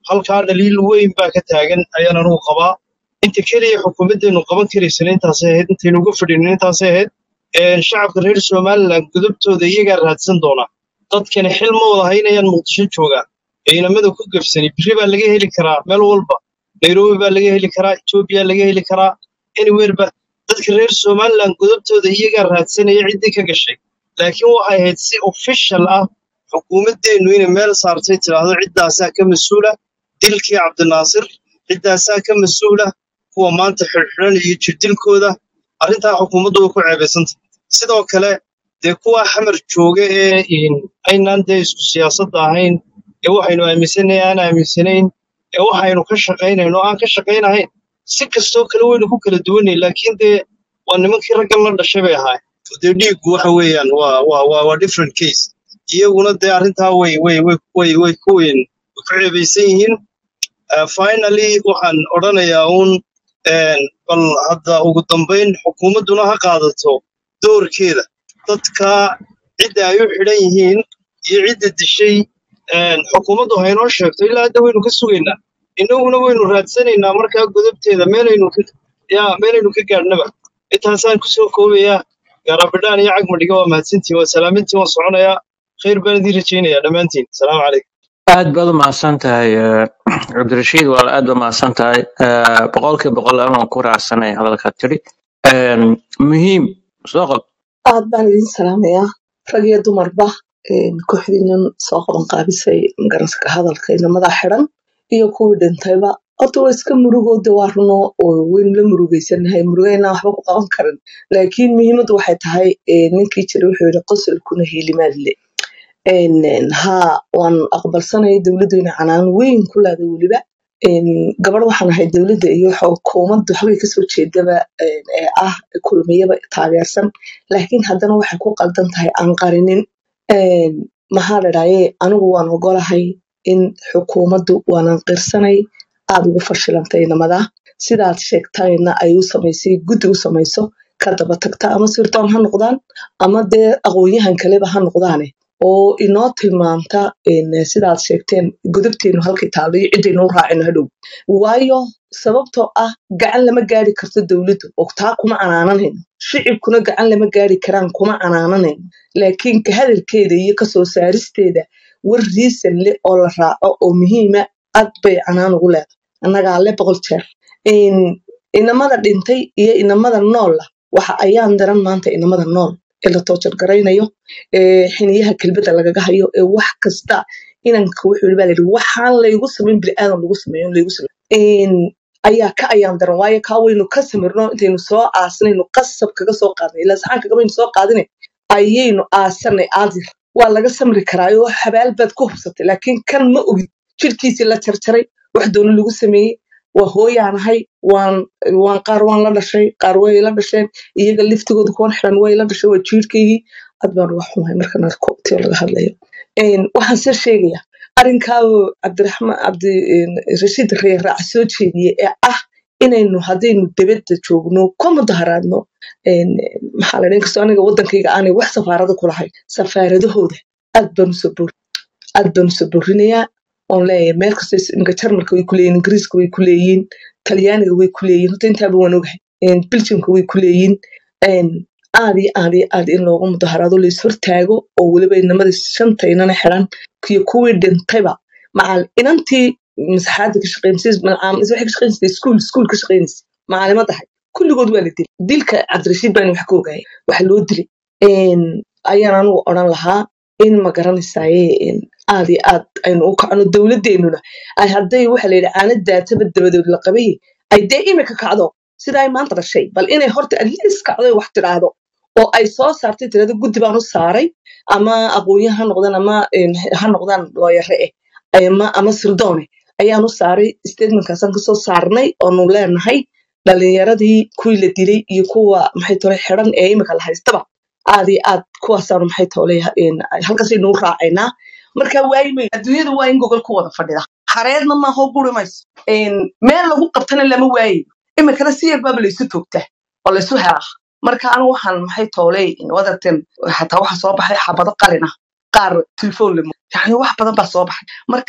halkaa dhaliil weyn baa ka taagan ayaan anugu qabaa inta keliya xukuumaddeenu qaban karaysana intaasay ahayd intaynu uga fadhinin intaasay ahayd Een, shacabka reer somalilan gudubtooda iyagaa raadsan doona dadkani xil ma wada haynayaan muqdisho jooga ciidamada ku gebsani biri baa laga heli karaa meel walba nairobi baa laga heli karaa etoobiya laga heli karaa anywhere ba dadka reer somalilan gudubtooda iyagaa raadsanaya ciddii ka gashay laakiin waxay ahayd si official ah xukuumaddeennu inay meel saartay tidhaahdo ciddaasaa ka mas-uula dilkii cabdinaasir ciddaasaa ka mas-uula kuwa maanta xidhxidhan iyo jirdilkooda arrintaa xukuumaddu way ku ceebaysanta sidoo kale dee kuwa xamar jooga ee in aynaan dee isku siyaasadda ahayn ee waxaynu aaminsanayn aan aaminsanayn ee waxaynu ka shaqaynayno aan ka shaqaynahayn si kastoo kale waynu ku kala duwanay laakiin dee waa nimankii raggan la dhashay bay ahaay dee dhiiggu waxa weeyaan waa waa waa waa different case iyaguna dee arrintaa way way way way way ku weyn way ku ceebaysan yihiin Uh, finally waxaan odhanayaa uun een, bal hadda ugu dambayn xukuumadduna ha qaadato doorkeeda dadka cidda ay u xidhan yihiin iyo cidda dishay een, xukuumaddu haynoo sheegto ilaa hadda waynu ka sugaynaa innaguna waynu raadsanaynaa markaa godobteeda meelaynu ka yaa meelaynu ka gaadhnaba intaasaan kusoo koobayaa gaarabidhaan iyo cagmadhiga waa mahadsantiin waa salaamintiin waan soconayaa khayr baan idiin rajaynayaa dhammaantiin salaamu calaykum aad baad u mahadsan tahay eh, cabdirashiid waa aad baad mahadsan tahay Eh, boqolkiiba boqol anaan ku raacsanay hadalka tiri Een, muhiim soo qob aad baan idin salaamayaa rag iyo dumarba een, kooxdiinan soo qaban qaabisay magaranka ka hadalka inamada xiran iyo kuwii dhintayba horta waa iska murugooda waa runo oo waynu la murugeysanahay murugeynaa waxba ku qaban karin laakiin muhiimaddu waxay tahay een, ninkii jiray wuxuu yidhi qosolkuna hiilimaadle een, een, haa waan aqbalsanaya dowladdu inay canaan weyn ku leeday weliba een, gabadh waxaan ahay dowladda iyo xukuumadda waxbay kasoo jeedaba een, ee ah kulmiyaba taageersan laakiin haddana waxay ku qaldan tahay aan qarinin Een, maxaa la dhahaye anigu waan ogolahay in xukuumaddu waanan qirsanay aad ugu fashilantay inamada sidaad sheegtayna ay u samaysay guddi u samayso ka daba tagta ama sirdoon ha noqdaan ama dee aqoonyahan kaleba ha noqdaane oo inoo tilmaamta een, sidaad sheegteen godobteenu halkay taallo iyo ciddaynu u raacino hadhow waayo sababtoo ah gacan lama gaari karto dowladdu oo taa kuma canaananayno shicibkuna gacan lama gaari karaan kuma canaananayno laakiin ka hadalkeeda iyo kasoo saaristeeda war riisan leh oo la raaco oo muhiima aad bay canaan ugu leedahay annagaa le boqol jeer Een, inamada dhintay iyo inamada noola waxa ayaan daran maanta inamada nool ee la toojar garaynayo ee xiniyaha kelbada lagaga hayo ee wax kasta inanka wuxuu yidhi baa layidhi waxaan laygu samayn bini'aadan lagu sameeyo laygu sameeyo Een, ayaa ka ayaan daran waayo kaa waynu ka samirno intaynu soo aasnaynu qasab kaga soo qaadnay ilaa saxaanka gabaynu soo qaadinay ayaynu aasanay aadir waa laga samri karaayo xabaal baad ku hubsatay laakiin kan ma ogid jirkiisii la jarjaray wax doono lagu sameeyey waa hooyaanahay waan waan qaar waan la dhashay qaar way la dhasheen iyaga liftigooda kuwan xiran way la dhashay waa jiirkaygii aad baan uga xumahay markan arko tio laga hadlayo Een, waxaan soo sheegaya arrinkaabo cabdiraxmaan cabdi een, rashiid reer raaca soo jeediyey ee ah inaynu haddaynu dibadda joogno ka mudaharaadno een, maxaa la dhahay inkastoo aniga wadankayga aanay wax safaarada ku lahayn safaaradahooda aad baan usoo boor aad baan usoo boorinayaa oon leeyahay meel kasta is- imika jarmalka way ku leeyihin ingiriiska way ku leeyihin talyaaniga way ku leeyihin horta intaaba waan ogahay Een, belgiumka way ku leeyihin Een, aad iyo aad iyo aad in loogu mudaharaado la ishortaago oo weliba inamada shanta inana xiran iyo kuwii dhintayba macal inantii masaxaada ka shaqeynaysa waxay ka shaqeynaysa iskuul iskuul ka shaqeynaysa macalima tahay kulligood waa la dilay dilka cabdirashiid baan wax ka ogahay waxa loo dilay Een, ayaan anigu odhan lahaa in ma garanaysaye een, aad iyo aad aynu u kacno dowladeennuna ay hadday waxa la yidhi caana daataba dabadood la qabay ay dee imika kacdo sida ay maanta dhashay bal inay horta atleast kacdo ay wax tidhaahdo oo ay soo saartay tirada guddi baan u saaray ama aqoonyahan ha noqdaan ama een, ha noqdaan looyare eh ama ama sirdoone ayaan u saaray statementkaasaan kasoo saarnay oonu leenahay dhalinyaradii kuwii la dilay iyo kuwa maxay tole xiran ee imika la haystaba aad iyo aad kuwaasaanu maxay tole halkaasaynu u raacaynaa marka waayimay adduunyada waa in gogol ku wada fadhida xareedna maaho guri mayso Een, meel lagu qabtana lama waayayo imikana si yarbaaba laysu toogtaa oo laysu helaa marka anigu waxaan maxay tooley wadarten xataa waxa soo baxay xabado qalin ah qaar telefoon lemo yani wax badan baa soo baxay marka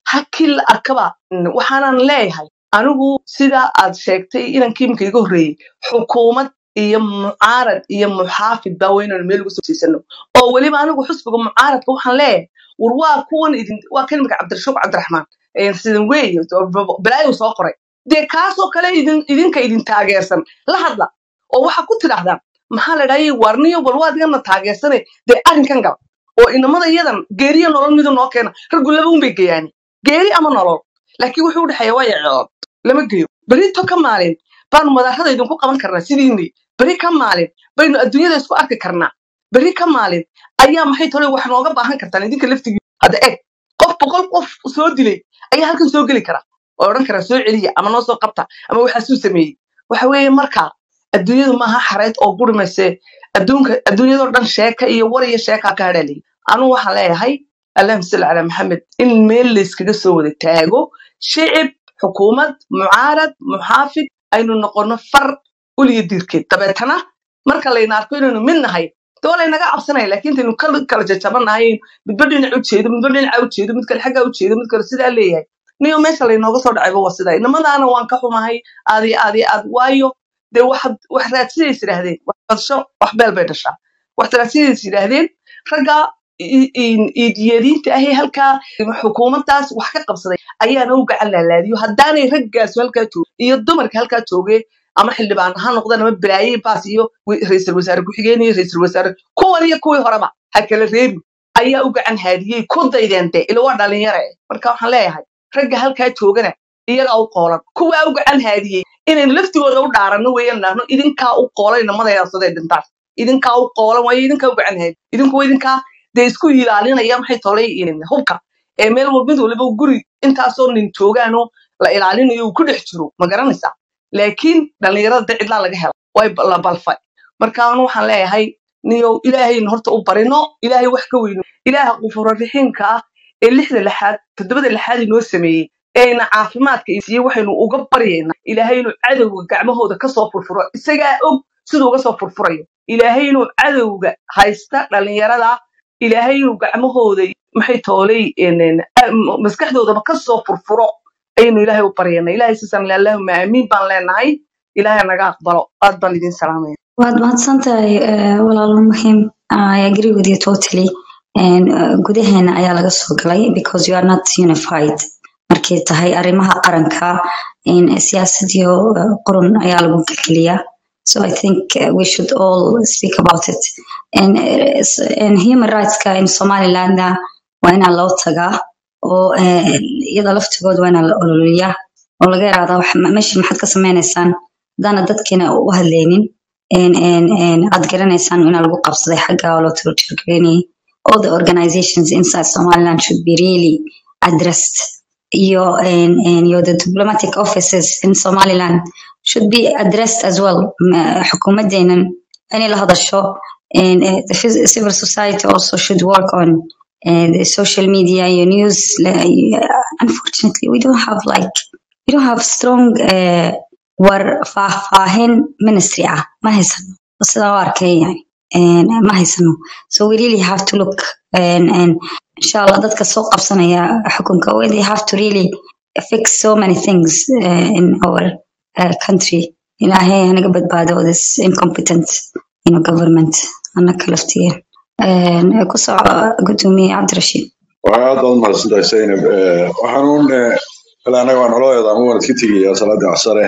halkii la arkaba mm, waxaanan leeyahay anigu sida aad sheegtay inankii iminka iga horreeyey xukuumad iyo mucaarad iyo muxaafid baa weynanu meel ugu soo jeesano oo weliba anigu xusbiga mucaaradka waxaan leeyahay war waa kuwan idin waa kan iminka cabdirashuuq cabdiraxmaan ee sidan weeye balaayu soo qoray dee kaasoo kale idin idinka idin taageersan la hadla oo waxaa ku tidhaahdaan maxaa la dhahay warniyo bal waa adigana taageersane dee arrinkan gal oo inamada iyadan geeriyo nolol midu noo keena raggu laba un bay geeyaani geeri ama nolol laakiin wuxuu u dhexeeya waa yacood lama geeyo berito ka maalin baanu madaarada idinku qaban karnaa sidiinii beri ka maalin baynu adduunyada isku arki karnaa beri ka maalin ayaa maxay tole wax nooga baahan kartaan idinka laftigii hadda eg qof boqol qof soo dilay ayaa halkan soo geli kara oo odhan kara soo celiya ama noo soo qabta ama waxaasuu sameeyey waxa weeye marka adduunyadu maaha xareed oo guri mayse adduunka adduunyadoo dhan sheeka iyo war iyo sheekaa ka hadhaalay anugu waxaan leeyahay allahuma salli calaa maxamed in meel layskaga soo wada taago shicib xukuumad mucaarad muxaafid aynu noqono far uliyo diirkeed dabeetana marka layna arko inaynu mid nahay dee waa laynaga cabsanaya laakiin intaynu kala kala jajabanahay midba dhinac u jeedo midba dhinaca u jeedo mid kale xaggaa u jeedo mid kale sidaa leeyahay niyo meesha laynooga soo dhacayba waa sidaa inamadaana waan ka xumahay aad iyo aad iyo aad waayo dee waxaad wax raadsidays yidhaahdeen wax badsho wax beel bay dhashaa wax raadsidays yidhaahdeen ragga i- i- iidiyadiinta ahee halkaa xukuumaddaas wax ka qabsaday ayaana u gacan laalaadiyo haddaanay raggaasu halkaa joog iyo dumarka halkaa joogee ama xildhibaan ha noqdaan ama balaaye baas iyo wi- ra'iisul wasaare ku-xigeen iyo ra'iisul wasaare kuwan iyo kuwii horeba ha kala reebin ayaa u gacan haadiyey ku daydeen dee ila waa dhalinyaro eh marka waxaan leeyahay ragga halkaa joogana iyagaa u qoolan kuwaa u gacan haadiyey inaynu laftigooda u dhaaranno weeyaan dhahno idinkaa u qoolan inamadayaasaday dhintaan idinkaa u qoolan waayo idinkaa u gacan haadi idinku waa idinkaa dee isku ilaalinaya maxay tolay hubka ee meel walba mid waliba guri intaasoo nin joogaanoo la ilaalinayo uu ku dhex jiro ma garanaysaa laakiin dhallinyarada dee cidlaa laga hela way ba- la balfay marka anu waxaan leeyahay niyow ilaahayna horta u barino ilaahay wax ka weyno ilaaha qufuro raxiimka ah ee lixda lixaad toddobada lixaad inoo sameeyey eena caafimaadka i siiyey waxaynu uga baryaynaa ilaahay inuu cadowga gacmahooda kasoo furfuro isagaa og siduu uga soo furfurayo ilaahay inuu cadowga haysta dhallinyarada ilaahay inuu gacmahooda maxay toolay een, een, a- m- maskaxdoodaba kasoo furfuro ayaynu ilaahay u baryanaa ilaahay siisaan allahuma aamiin baan leenahay ilaahay naga aqbalo aad baan idin salaamaya waad mahadsantahay eh, walaalo muhiim I agree with you totally And, eh, gudaheena ayaa laga soo galay because you are not unified markay tahay arrimaha qaranka in siyaasad iyo eh, qurun ayaa lagu gelgeliyaa so I think eh, we should all speak about it and, eh, s- and human rightska in Somaliland waa inaan loo tagaa oo eh, iyada laftigood waa inaan la ololiyaa oo laga yaraahdaa wax- meesha maxaad ka sameynaysaan haddaana dadkiina u hadlaynin een- een- een aad garanaysaan in lagu qabsaday xagga oo loo tiragelinayay all the organizations inside Somaliland should be really addressed iyo een- een iyo the diplomatic offices in Somaliland should be addressed as well Ma- xukuumadeenan inay la hadasho and uh, the phys- civil society also should work on uh, the social media your news like, unfortunately we don't have like we don't have strong uh, war faahfaahin ministry ah ma haysano sidaa u arkay yani And, uh, ma haysano so we really have to look and, and inshallah dadka soo qabsanaya xukunka we- they have to really fix so many things uh, in our uh, country ilaahay hanaga badbaado this incompetent you know, government anaka laftigeena And, uh, ku soco gudoomiye cabdirashiid waa aad baad mahadsantahay zaynab Eh, waxaan uun eh, ilaa anaga waan nololeeda ama waan iska tegayaa salaada casare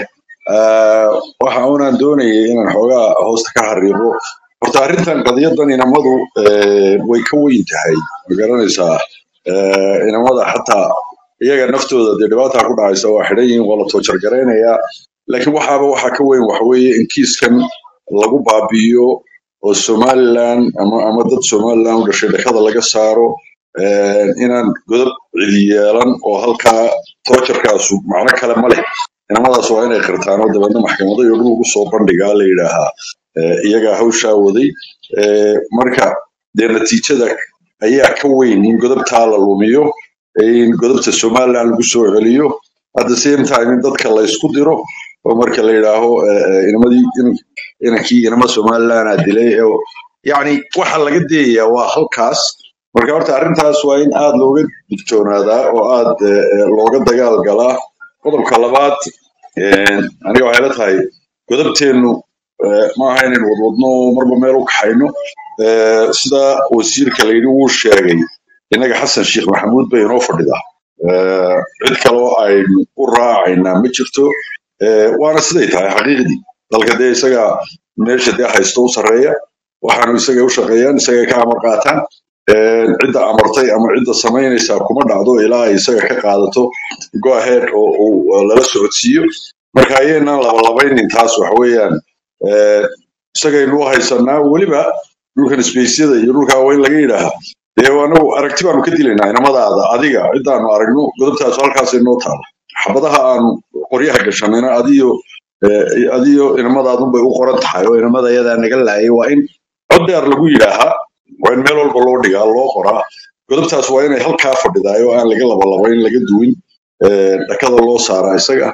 Eh, waxa unaan doonayay inaan xoogaa hoosta ka xariiqo horta arrintan qadiyadan inamadu eh, way ka weyn tahay ma garanaysaa Eh, inamada xataa iyaga naftooda dee dhibaataa ku dhacaysa waa xidhan yihiin waa la toojargaraynayaa laakiin waxaaba waxaa ka weyn waxa weeye in kiiskan lagu baabi'iyo oo somaliland ama ama dad somaliland u dhashay dhakada laga saaro eh, inaan godob cidi yeelan oo halkaa toojarkaasu macno kale ma leh inamadaas waa inay qirtaan oo dabeedna maxkamado iyo dhul ugu soo bandhigaa la yidhaahaa eh, iyagaa hawshaa waday Eh, marka dee natiijada ayaa ka weyn in godobtaa la lumiyo in godobta somaliland lagu soo celiyo at the same time in dadka la isku diro oo marka la yidhaaho eh, eh, inamadii in- inankii inama somaliland aa dilay oo yacni waxa laga deeyaa waa halkaas marka horta arrintaas waa in aad looga digtoonaadaa oo aad eh, eh, looga dagaal galaa qodobka labaad eh, aniga waxay la tahay godabteennu eh, ma aha inaynu wadwadno oo marba meel u kaxayno Eh, sida wasiirka layidhi wuu sheegay innaga xasan sheekh maxamuud bay inoo fadhidaa Eh, cid kaloo aynu u raacaynaa ma jirto Eh, waana siday tahay xaqiiqdii dalka dee isaga meesha dee haysto u sarreeya waxaanu isaga u shaqeeyaan isagay ka amar qaataan Eh, cidda amartay ama cidda samaynaysaa kuma dhacdo ilaa ay isaga ka qaadato go ahead oo uu lala socodsiiyo marka ayaynaan labalabaynin taas waxa weeyaan eh, isagaynu u haysanaa weliba dhulkan spaceyada iyo dhulkaa waa in laga yidhaaha dee anagu aragti baanu ka dilaynaa inamadaada adiga cidaanu aragno godobtaas halkaasay noo taala xabadaha aanu qoryaha gashanayna adiyo eh, adiyo inamadaadunbay u qoran tahay oo inamada yadaa naga laayay waa in cod dheer lagu yidhaahaa waa in meel walba loo dhigaa loo qoraa godobtaas waa inay halkaa fadhidaay oo aan laga labalabayn laga duwin eh, dhakada loo saaraa isaga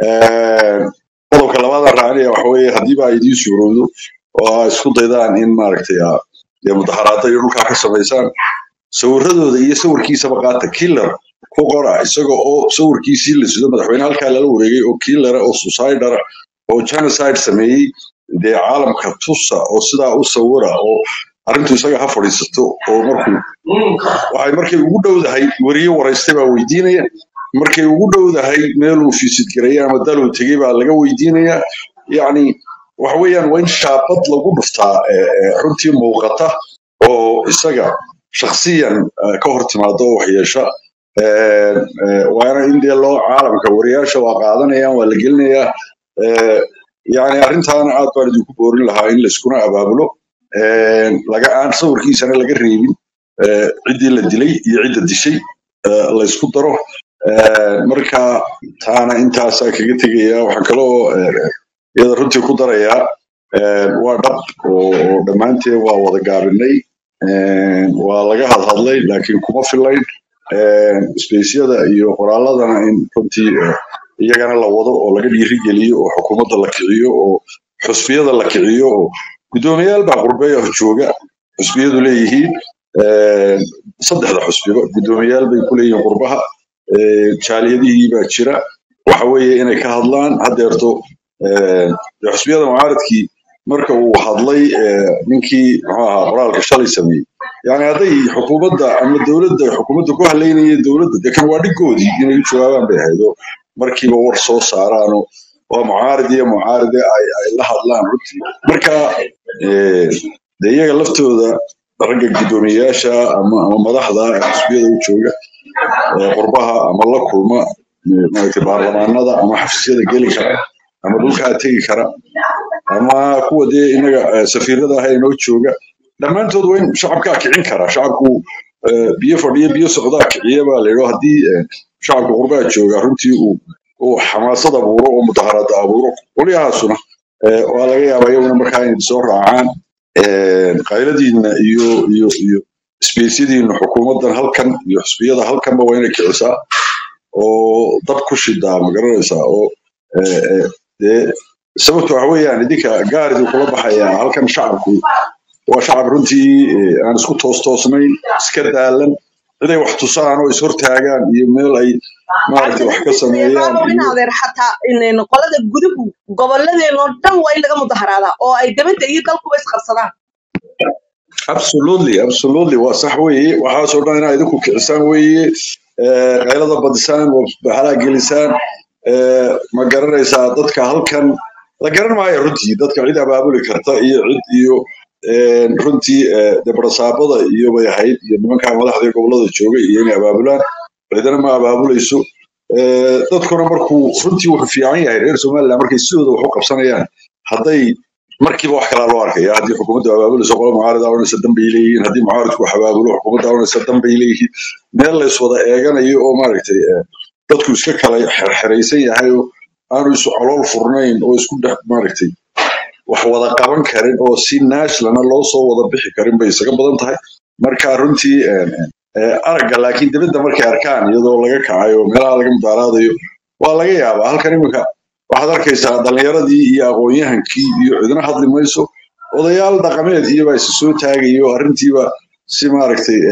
Eh, qodobka labaadaan raacinaya waxa weeye haddiiba ay idiin suurowdo oo aa isku daydaan in maaragtay aa dee mudaharaada iyo dhulkaa ka samaysaan sawiradooda iyo sawirkiisaba qaata killer ku qora isaga oo sawirkiisii la sido madaxweyne halkaa lala wareegay oo killera oo suicidara oo genocide sameeyey dee caalamka tusa oo sidaa u sawira oo arrintu isaga ha fadhiisato oo markuu waxay markay ugu dhowdahay weriye waraystay baa weydiinaya markay ugu dhowdahay meeluu fiisid gareeye ama daluu tegey baa laga weydiinaya yacni waxa weeyaan waa in shaabad lagu dhuftaa eh, eh, runtii muuqata oo isaga shakhsiyan eh, ka hor timaado oo waxyeesha Eh, eh, waana in dee loo caalamka wariyaasha waa qaadanayaan waa la gelinayaa Eh, yacni arrintaana aad baan idinku boorin lahaa in layskuna abaabulo Eh, laga aan sawirkiisana laga reebin eh, ciddii la dilay iyo cidda dishay eh, laysku daro Eh, marka taana intaasaa kaga tegaya waxaan kaloo eh, iyada runtii ku darayaa eh, waa dhab oo oo dhammaanteen waa wada gaabinay Eh, waa laga hadhadlay laakiin kuma filayn Eh, spaceyada iyo qoraaladana in runtii eh, iyagana la wado oo laga dhiirigeliyo oo xukuumadda la kiciyo oo xusbiyada la kiciyo oo guddoomiyaal baa qurbeya jooga xusbiyadu leeyihiin Eh, saddexda xusbiba guddoomiyaal bay ku leeyihiin qurbaha Eh, jaaliyadihii baa jira waxa weeye inay ka hadlaan haddeerto eh, dee xusbiyada mucaaradkii marka uu hadlay eh, ninkii muxuu ahaa qoraalka shalay sameeyey yani hadday xukuumadda ama dowladda xukuumadda ku halaynayeen dowladda dee kan waa dhigoodii inay u jawaabaan bay ahayd oo markiiba war soo saaraan oo waa mucaarid iyo mucaaride ay ay la hadlaan runtii marka eh, dee iyaga laftooda ragga guddoomiyeyaasha ama ama madaxda xisbiyada u jooga ee qurbaha ama la kulma eh, maaragtay baarlamaanada ama xafiisyada geli kara ama dhulkaa tegi kara ama kuwa dee inaga eh, safiirada ah ee inoo jooga dhammaantood waa in shacabkaa kicin kara shacabku eh, biyo fadhiyo biyo socdaa kiciya baa layidho haddii eh, shacabka qurbaha jooga runtii uu uu xamaasad abuuro oo mudaharaada abuuro qolyahaasuna eh, waa laga yaabaa iyaguna markaa inay soo raacaan eh, qayladiina iyo iyo iyo isbeysyadiina xukuumaddan halkan iyo xusbiyada halkanba waa inay kicisaa oo dab ku shidaa ma garanaysaa oo eh, eh, dee sababta waxa weeyaan idinka gaariduu kula baxayaa halkan shacabku waa shacab runtii eh, aan isku toos-toosnayn iska daalan ciday wax tusaan oo ishortaagaan iyo meel ay maaragtay wax ka sameeyaan waa in iyo adeer xataa in qolada guduhu goboladeenoo dhan waa in laga mudaharaadaa oo ay dibadda iyo dalkuba isqabsadaan absolutely absolutely waa sax weeye waxaasoo dhan inaa idinku kicisaan weeye eh, qaylada badisaan baxalaa gelisaan eh, ma garanaysaa dadka halkan la garan maayo runtii dadka cid abaabuli karta iyo cid iyo eh, runtii eh, dee barasaabada iyo bay ahayd iyo nimankaa madaxda ee gobolada joogay iyo inay abaabulaan cidina ma abaabulayso Eh, dadkuna markuu runtii wuxuu fiican yahay reer somaliland markay sidooda wax u qabsanayaan hadday markiiba wax kalaa loo arkaya haddii xukuumaddu abaabulayso qolo mucaarida oranaysa danbay leeyihiin haddii mucaaridku wax abaabulo xukuumadda oranaysa danbay leeyihiin meel lays wada eeganayo oo maaragtay eh, dadku iska kala xerxeraysan yahay oo aanu isu calool furnayn oo isku dhex maaragtay wax wada qaban karin oo si naashlana loo soo wada bixi karin bay isaga badan tahay marka runtii eh, eh, aragga laakiin dibadda markay arkaan iyadoo laga kacayo meelaha laga mudaaraadayo waa laga yaabaa halkan iminka waxaad arkaysaa dhallinyaradii iyo aqoon-yahankii iyo cidina hadli mayso odayaal dhaqameed iyobaa isa soo taagayo arrintiiba si maaragtay eh,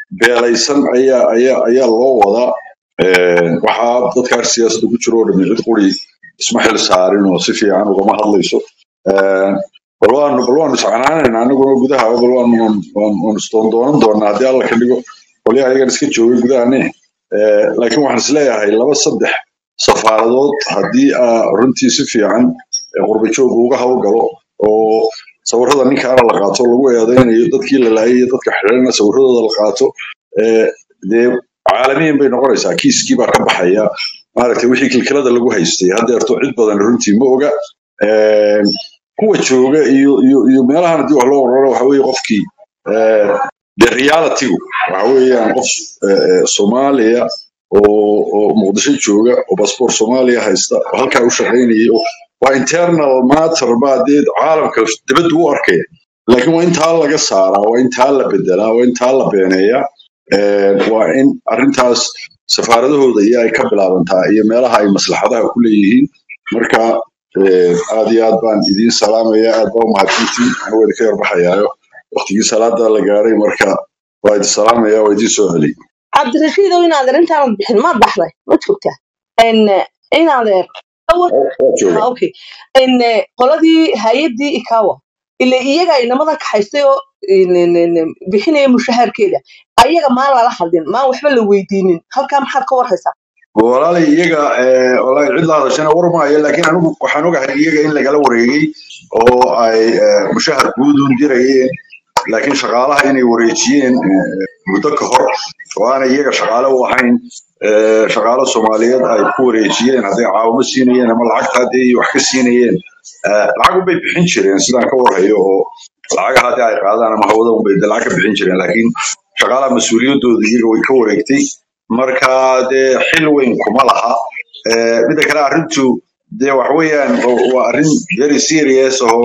beelaysan ayaa ayaa ayaa loo wadaa Een, waxaa dadkaas siyaasadda ku jiro oo dhami cid quri isma xil saarin oo si fiican ugama hadlayso Een, bal waanu bal waanu iscanaanayna anaguna gudaha bal waanu waan- waan waan isdoondoonan doonaa haddii alla ka dhigo qolyaha ayagan iska joogay gudahane Ee, laakiin waxaan isleeyahay laba saddex safaaradood haddii aa runtii si fiican ee qurba jooga uga hawlgalo oo sawirada ninkaana la qaato lagu eedeynayo dadkii la laayay iyo dadka xidhanna sawiradooda la qaato ee, dee caalamiyan bay noqonaysaa kiiskii baa ka baxaya maaragtay wixii kilkilada lagu haystay haddeerto cid badan runtii ma oga Een, kuwa jooga iyo iyo iyo meelahan haddii wax loo ororo waxa weeye qofkii ee, dee realitygu waxa weeyaan qof ee, ee, soomaaliya oo oo muqdisho jooga oo basboor soomaaliya haysta oo halkaa u shaqaynayay oo waa internal matter baa dee caalamka dibadda u arkaya laakiin waa intaa laga saaraa waa intaa la bedelaa waa intaa la beeneeyaa Ee, waa in arrintaas safaaradahooda iyo ay ka bilaabantaa iyo meelaha ay maslaxadaha ku leeyihiin marka ee, aad iyo aad baan idiin salaamaya aad baa umahadsantiin anigoo idinka yarbaxayaayo waqtigii salaada la gaaray marka waa idin salaamaya waa idiin soo celiy cabdirashiidow inaad arrintaanad bixin maad baxday ma joogtaa n inaad waa jooga okay n qoladii hay-addii ikawa ile iyaga inamada kaxaystay oo n- n- n- bixinaya mushaharkeeda ayaga maan lala hadlin maan waxba la weydiinin halkaa maxaad ka warhaysaa walaalay iyaga ee, walaahi cid la hadashana war maayo laakiin anigu waxaan ogahay iyaga in lagala wareegay oo ay ee, mushahar guudun dirayeen laakiin shaqaalaha inay wareejiyeen ee, muddo ka hor oo aanay iyaga shaqaale u ahayn ee, shaqaalo soomaaliyeed ay ku wareejiyeen hadday caawimo siinayeen ama lacagta haddii ay wax ka siinayeen ee, lacag unbay bixin jireen sidaan ka warhayo oo lacagaha haddii ay qaadaan ama hawada unbay dee lacag ka bixin jireen laakiin shaqaalaha mas-uuliyadooda iyaga way ka wareegtay marka dee xil weyn kuma laha Ee, midda kale arrintu dee wax weeyaan waa waa arrin very serious oo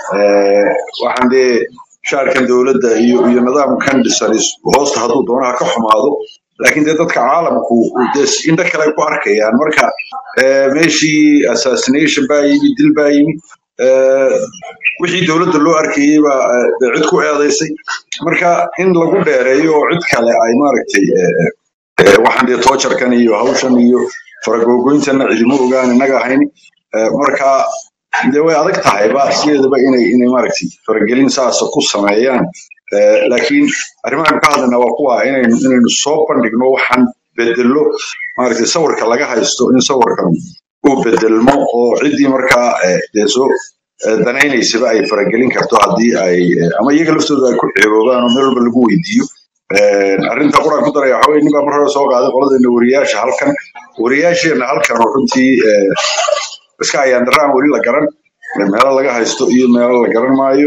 ee, waxaan dee shaarkan dowladda iyo iyo nidaamkan dhisan is- hoosta hadduu doonaha ka xumaado laakiin dee dadka caalamku dee s- indho kale ay ku arkayaan marka ee, meeshii assassination baa yimi dil baa yimi ee, wixii dowladda loo arkayey baa ee, dee cid ku eedaysay marka in lagu dheereeyo oo cid kale ay maaragtay ee, ee, waxaan dee toojarkan iyo hawshan iyo faragoogoyntana cidimo ogaan innaga ahayn Ee, marka dee way adag tahay ba sideedaba inay inay maaragtay faragelin saasa ku sameeyaan Ee, laakiin arrimahan ka hadlayna waa kuwa inaynu inaynu soo bandhigno waxaan bedello maaragtay sawirka laga haysto in sawirkan uu bedelmo oo ciddii markaa ee, dee soo ee, danaynaysaba ay faragelin karto haddii ay ee, ama iyaga laftooda ay ku ceeboobaan oo meel walba lagu weydiiyo Een, arrinta quraan ku daraya waxaa weye nin baa mar hore soo qaaday qoladeena wariyaasha halkan wariyaasheena halkan oo runtii ee, iska ayaan daraan weli la garan meelo laga haysto iyo meelo la garan maayo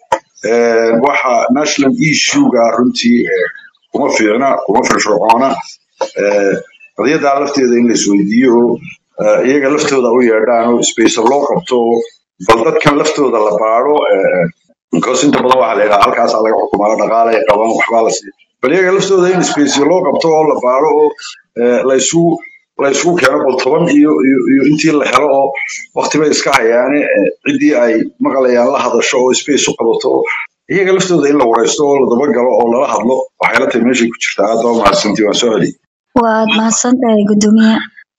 Een, waxa national issue-ga runtii ee, kuma fiicna kuma firfircoona Ee, qadiyaddaa lafteeda in la isweydiiyo oo ee, iyaga laftooda u yeedhaan oo space loo qabto oo bal dadkan laftooda la baaro because inta badan waxaa la yidhaha halkaasaa laga xukumaa dhaqaale ay qabaan waxbaa la siiya bal iyaga laftooda in space loo qabto oo la baaro oo ee, la isugu la isugu keeno bal toban iyo iyo iyo intii la helo oo waqti bay iska hayaane ee, ciddii ay maqlayaan la hadasho oo space u qabato oo iyaga laftooda in la wareysto oo la dabagalo oo lala hadlo waxay la tahay meeshay ku jirtaa aad baa mahadsantii waan soo celiy waad mahadsantahay gudoomiye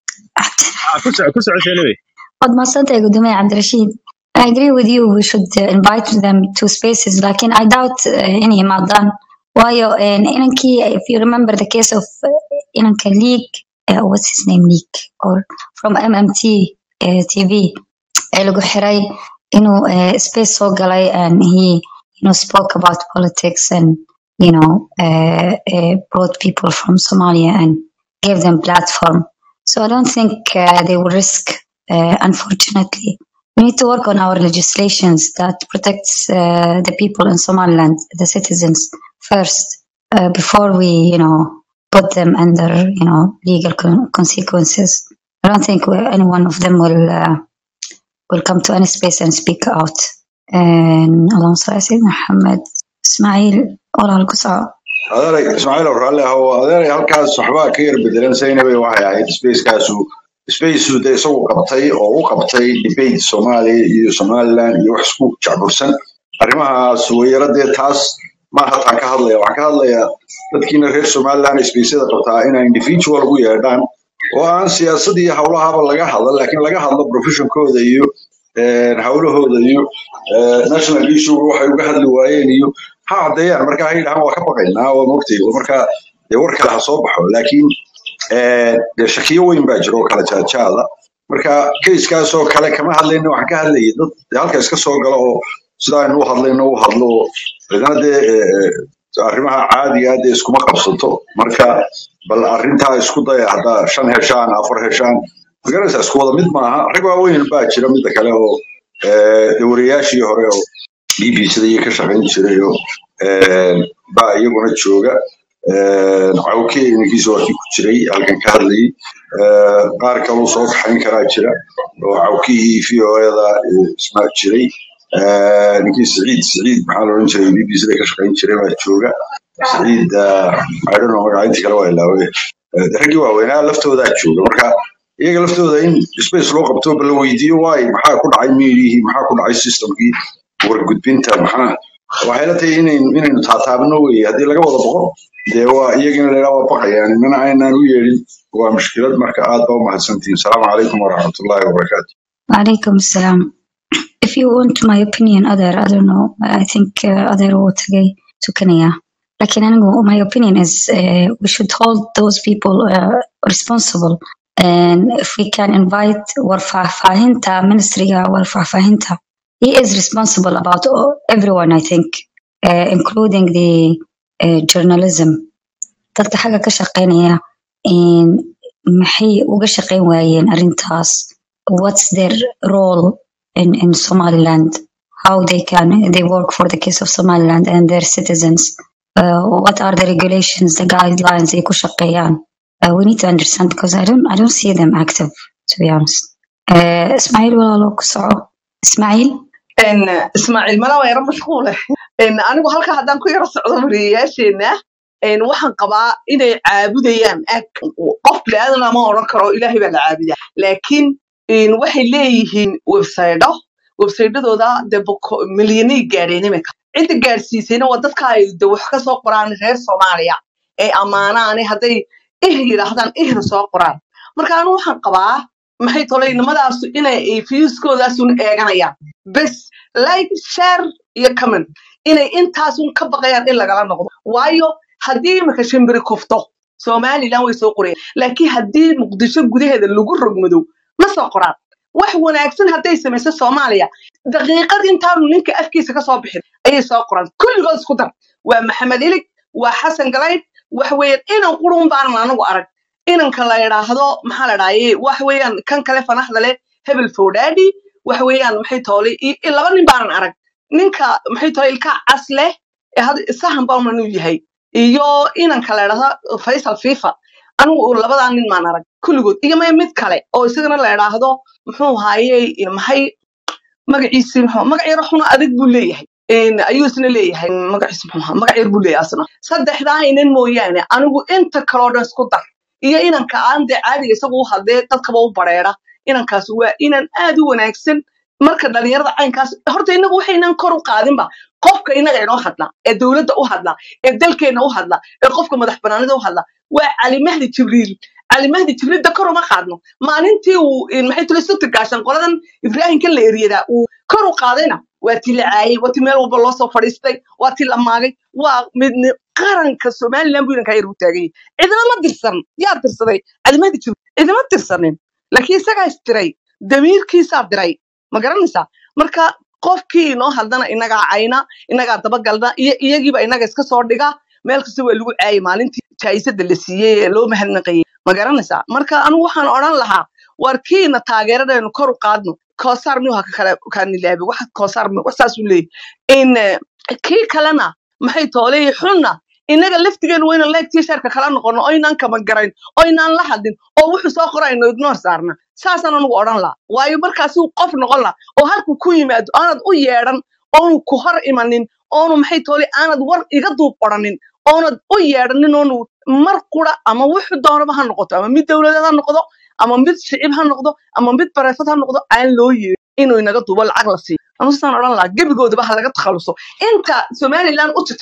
Ah, ku soco ku soco Shelby. waad mahadsantahay gudoomiye cabdirashiid I agree with you we should uh, invite them to spaces lakin I doubt uh, inay imaadaan waayo uh, inankii if you remember the case of uh, inanka leak uh, what's his name leak or from MMT uh, TV ee lagu xiray inuu uh, space soo galay and he you know spoke about politics and you know uh, uh, brought people from Somalia and gave them platform so I don't think uh, they will risk uh, unfortunately we need to work on our legislations that protects uh, the people in Somaliland, the citizens first, uh, before we, you know, put them under, you know, legal con- consequences. I don't think we- any one of them will uh, will come to any space and speak out. And اللهم صل على سيدنا محمد إسماعيل ولا القصة adeeray ismaaciil oo raalli ah oo adeeray halkaas waxbaa ka yar bedelan saynabe waxay ahayd spacekaasu spaceu de isagu qabtay oo u qabtay debate soomaaliya iyo somaliland iyo wax isku jacbursan arrimahaas weyaradee taas maaha taan ka hadlaya waxaan ka hadlayaa dadkiina reer somaliland isbaysada qabtaa inay individual ugu yeedhaan oo aan siyaasad iyo howlahaba laga hadlan laakiin laga hadlo professionkooda iyo een, howlahooda iyo ee, national issue waxay uga hadli waayeen iyo ha caddeeyaan marka ha yidhahaan waa ka baqaynaa waa mogtay marka dee war kale ha soo baxo laakiin ee, dee shakiyo weyn baa jira oo kala jaajaada marka keiskaasoo kale kama hadlayna waxaan ka hadlayay dad dee halka iska soo gala oo sida aynu u hadlayno u hadlo oo cidana dee ee, ee, arrimaha caadiga ah dee iskuma qabsato marka bal arrintaa isku daya haddaa shan heshaan afar heshaan magaraysa isku wada mid maaha rag waaweyn baa jira midda kale oo ee, dee wariyaashii hore oo bbcda iyo ka shaqayn jiray oo ee, baa iyaguna jooga Ee, cawke ninkiisa waa kii ku jiray halkan ka hadlayay Ee, qaar kaluu soo kaxayn karaa jira oo cawkihii v o da isna jiray Ee, ninkii siciid siciid maxaa la odhan jiray bbcda ka shaqayn jiray baa jooga siciid I don't know magaca intii kale waa ilaaway Ee, raggii waaweynaa laftoodaa jooga marka iyaga laftooda in space loo qabto bal la weydiiyo waay maxaa ku dhacay miirihii maxaa ku dhacay systemkii wargudbinta maxaa waxay la tahay inaynu inaynu taataabno weye haddii laga wada boqo dee waa iyagina la waa baqayaan inana aynaan u yeedhin waa mushkilad marka aad baa u mahadsantihin asalaamu calaykum waraxmatullaahi wabarakaatu Walaikum salam. If you want my opinion, other, I don't know, I think uh, other will tagay tukanaya. Lakin anigu, my opinion is uh, we should hold those people uh, responsible. And if we can invite warfafahinta, ministry warfafahinta, he is responsible about all- everyone, I think, uh, including the uh, journalism. Dadka xagga ka shaqeynaya in maxay uga shaqeyn waayeen arrintaas what's their role in, in Somaliland, how they can they work for the case of Somaliland and their citizens. Uh, what are the regulations, the guidelines they ku shaqeeyaan? Uh, we need to understand because I don't I don't see them active to be honest. Uh, Ismail walaalo ku soco. Ismail? En, ismaaciil mala waa yaro mashquule En, anigu halka haddaan ku yaro socdo wariyayaasheena en, waxaan qabaa inay caabudayaan ag qof biniaadan ma odhan karo ilaahay baa la caabudaa laakiin en, waxay leeyihiin websaydo websaydadooda de boko- milyanay gaadheen imika cidda gaadhsiisayna waa dadka ay de wax ka soo qoraan reer soomaaliya ee ammaanaane hadday ih yidhaahdaan ihna soo qoraan marka anigu waxaan qabaa maxay toleynimadaasu inay fiuskoodaasuun eeganayaan bes like share iyo comment inay intaasun ka baqayaan in lagala noqdo waayo haddii imika shimbiri kufto somaliland way soo qorayaan laakiin haddii muqdisho gudaheeda lagu rogmado ma soo qoraan wax wanaagsan hadday samayso soomaaliya daqiiqad intaanu ninka afkiisa kasoo bixin ayay soo qoraan kulligood isku dar waa maxamed ilig waa xasan galayd wax weeyaan inan qurun baanan anagu arag inanka la yidhaahdo maxaa la dhahaye wax weeyaan kan kale fanaxda leh hebel fowdhaadhi wax weeyaan maxay toolay i- i- laba nin baanan arag ninka maxay toolay ilkaa cas leh ee had sahan bauman uu yahay iyo inanka la yidhaahdo faysal fifa anigu labadaa nin maan arag kulligood iyo maya mid kale oo isagana la yidhaahdo muxuu haayey maxay magaciisi muxuu magac yar xuna adag buu leeyahay een, ayuu isna leeyahay magaciisi muxuu ahaa magac yar buu leeyahay asna saddexdaa inan mooyaane anigu inta kaloo dhan isku dar iyo inanka aan dee caadiga isagu u hadlee dadkaba u bareera inankaas waa inan aad u wanaagsan marka dhalinyarada caynkaas horta inagu waxaynan kor u qaadinba qofka inaga inoo hadla ee dowladda u hadla ee dalkeena u hadla ee qofka madax banaanida u hadla waa cali mahdi jibriil cali mahdi jibriil da kor uma qaadno maalintii uu in maxay tuli sirta gaashan qoladan ibraahimkan la eriyadaa uu kor u qaadayna waa ti la caayay waa ti meel walba loo soo fadhiistay waa ti la maagay waa mid mid- qaranka somaliland buu inankaa yar u taagay cidina ma dirsan yaa dirsaday cali mahdi jibriil cidima dirsanin laakiin isagaa isdiray damiirkiisaa diray ma garanaysaa marka qofkii inoo hadlana inagaa cayna inagaa dabagalna iyo iyagiiba inaga iska soo dhiga meel kasta waa lagu caayay maalintii jaayisada la siiyey ee loo mahadnaqayay ma garanaysaa marka anigu waxaan odhan lahaa war kiina taageeradaynu kor u qaadno koosaar miyuu haka kale kaanilaabi wax koosaar mi wax saasuu leeyahy in eh, kii kalena maxay toolay xunna inaga laftigeenu wayna leegtii sheerka kala noqono oynaan kama garayn oynaan la hadlin oo wuxuu soo qorayno ignore saarna saasaan anugu odhan laha waayo markaasuu qof noqon laha oo halkuu ku yimaado aanad u yeedhan oonu ku hor imanin oonu maxay toolay aanad war iga duub odhanin oonad u yeedhanin oonu mar qura ama wuxuu doonaba ha noqoto ama mid dowladeed ha noqdo ama mid shicib ha noqdo ama mid bareefad ha noqdo aan loo yeedhin inuu inaga duubo lacag la siiyo anuusaan odhan lahaa gebigoodaba ha laga takhaluso inta somaliland u titaban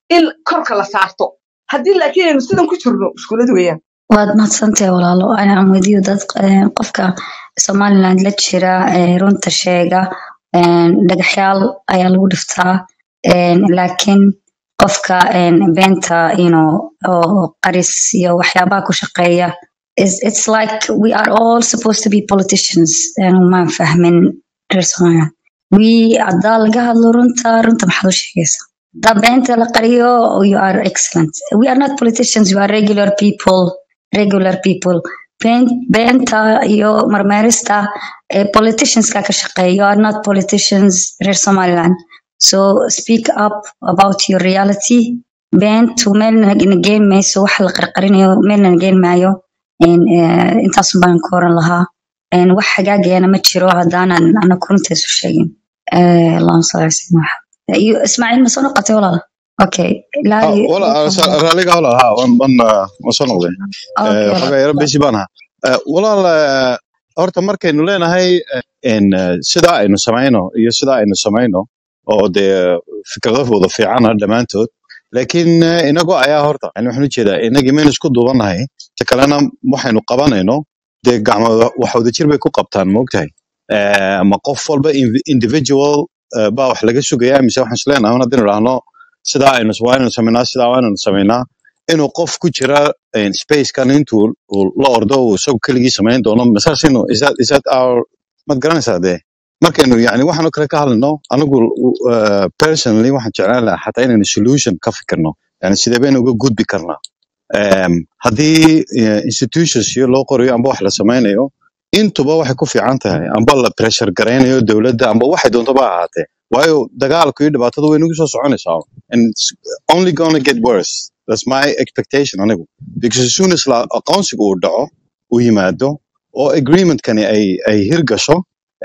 in korka la saarto haddii laakiin aynu sidan ku jirno iskuulad weeyaan waad mahadsantahay walaalo I'm with you dad eh, qofka somaliland la jira eh, runta sheega eh, dhagaxyaal ayaa lagu dhiftaa eh, laakiin qofka eh, beenta you know, oo qaris iyo waxyaabaha ku shaqeeya is- it's like we are all supposed to be politicians eh, maan fahmin reer somaliland we haddaa laga hadlo runta runta maxaad u sheegaysaa haddaa beenta la qariyo you are excellent we are not politicians we are regular people regular people Been- beenta iyo marmeerista eh, politicianska ka shaqeeya you are not politicians reer somaliland so speak up about your reality beentu meelna nageyn mayso waxa la qarqarinayo meelna nageyn maayo En, eh, intaasun baan ka oran lahaa En, wax hagaagayana ma jiro haddaanan ana runta isu sheegin Eh, allahuma salli ala sayyidina Muhammad. iyo ismaaciil ma soo noqotay walaal okay ilaa Ah, iyo- wala raaliga walaal ha wan wan ah, waan soo noqday okay Eh, walaal xogaa yaro besi baan ahaa Eh, walaal eh, horta markaynu leenahay eh, in eh, sidaa aynu samayno iyo sidaa aynu samayno oo dee fikrado wada fiicana dhammaantood laakiin eh, inagoo ayaa horta yani waxaan ujeedaa inagii maynu isku duubanahay ta kalena waxaynu qabanayno dee gacmo wax wadajir bay ku qabtaan maogtahay Eh, ma qof walba in- individual eh, baa wax laga sugaya mise waxaan isleenahay haddaynu idhaahno sidaa aynu waa inaynu samaynaa sidaa waa inaynu samaynaa inuu qof ku jira eh, spacekan intuu uu la ordo uu isagu keligii samayn doono masaasinu is that is that our mad garanaysaa dee markaynu yani waxaanu kale ka hadlayno anigu uh, personally waxaan jeclaan lahaa xataa inaynu solution ka fikirno yani sidee baynu uga gudbi karnaa um, haddii eh, institutions iyo loo qorayo amba wax la samaynayo intuba waxay ku fiican tahay amba la pressure garaynayo dowladda amba waxay doonto ba ahaatee waayo dagaalku iyo dhibaatadu way nagu soo soconaysaa and it's only gonna get worse that's my expectation anigu because as soon as la aqoonsigu uu dhaco uu yimaado oo agreementkani ay ay hirgasho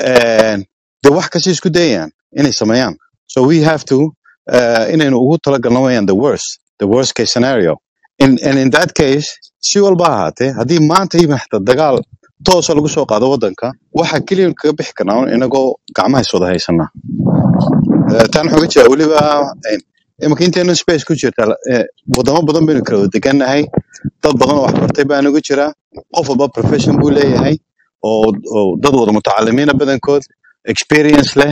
and de wax kasi isku dayayaan inay sameeyaan so we have to uh, inaynu ugu talagalno wayaan the worst the worst case scenario in, and in that case si walba ha ahaatee haddii maanta yimaada dagaal toosa lagu soo qaado waddanka waxa keliya kaga bixi karnaa un inagoo gacmaha is wada haysanaa Eh, tan waxaa uga jeeda weliba eh, imika inteena space ku jirta eh, wadamo badan baynu kala wada degannahay dad badan oo wax bartay baa nagu jira qof walba profession buu leeyahay oo oo dad wada mutacalimiina badankood experience leh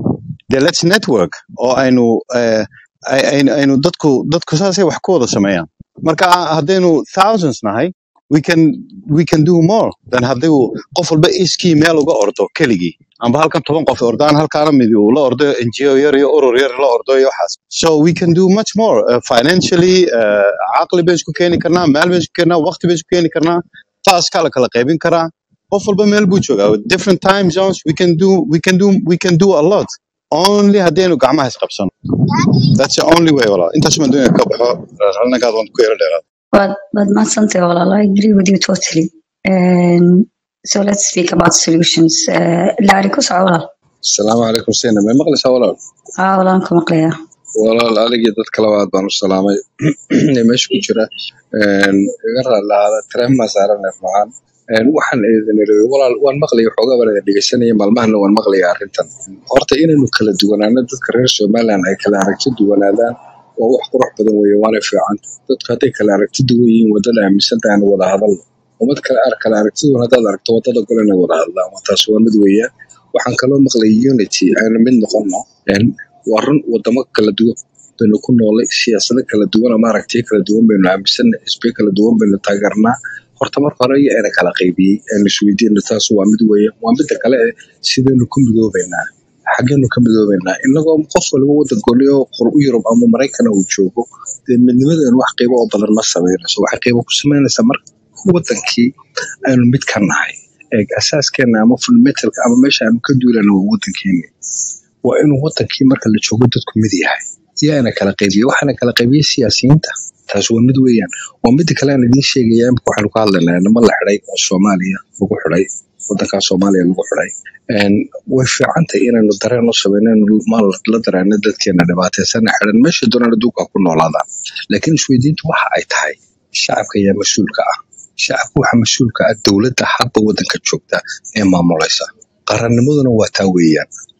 de let's network oo aynu eh, ay- aynu aynu dadku dadku saasay wax ku wada sameeyaan marka haddaynu thousands nahay we can we can do more than haddii uu qof walba iskii meel uga ordo keligii amba halkan toban qof ordaan halkaana mid uu la ordo ngo yar iyo urur yar la ordo iyo waxaas so we can do much more uh, financially uh, caqli baynu isku keeni karnaa maal baynu isku keenaa waqti baynu isku keeni karnaa taaskaa la kala qaybin karaa qof walba meel buu joogaa with different time zones we can do we can do we can do a lot only haddaynu gacmaha isqabsano that's the only way walaa intaas baan doonaya ka baxo halnagaad waan ku yara dheeraad waad waad mahadsantahay walaal I agree with you totally Um, so let's speak about solutions Uh, laari ku soco walaal asalaamu calaykum sina may maqlaysaa walaal haa walaan ku maqlayaa walaal adigii dad kale aad baan u salaamay ee meesha ku jira Een, iga raali lahaada tareemaa saaran neef macaan Een, waxaan idin iri walaal waan maqlaya xoogaa baan idin dhegeysanaya maalmahana waan maqlaya arrintan horta inaynu kala duwanaano dadka reer somaliland ay kala aragti duwanaadaan waa wax qurux badan weeye waana fiican dadku hadday kala aragti duwan yihiin wadada aaminsantahay aanu wada hadalno ummad kale ar kala aragti duwan haddaad aragto wadada gol inay wada hadlaan waa taas waa mid weeyaan waxaan kaloo maqlay unity aynu mid noqono Een, waa run wadamo kala duwan baynu ku noolay siyaasado kala duwan ama aragtiyo kala duwan baynu aaminsanay xisbiyo kala duwan baynu taageernaa horta marka hore iyo ayna kala qaybiyey aynu isweydiino taas waa mid weeye waa midda kale eh, sidaynu ku midoobaynaa xageenu ka midoobaynaa inagoo qof waliba wadan gooni oo qor u yurub ama maraykana uu joogo dee midnimadeenu wax qiibo oo badan ma samaynayso waxay qiibo ku samaynaysaa marka wadankii aynu mid ka nahay ee asaaskeena ama fundamentalka ama meesha aanu ka duulana waa wadankeeni waa inuu wadankii marka la joogo dadku mid yahay yaana kala qaybiye waxaana kala qaybiyey siyaasiyiinta taas waa mid weeyaan waa mida kale aan idiin sheegaya imika waxaanu ka hadlaynaa nimo la xidhay oo soomaaliya lagu xidhay wadankaa soomaaliya lagu xidhay Een, way fiicantahay inaynu dareen u samayno inaynu maal la dareeno dadkeena dhibaataysana xidhan meesha doonaan adduunka ku noolaadaan laakiin isweydiintu waxa ay tahay shacabka ayaa mas-uulka ah shacabka waxa mas-uulka ah dowladda hadba wadanka joogta ee maamulaysa qarannimaduna waa taa weeyaan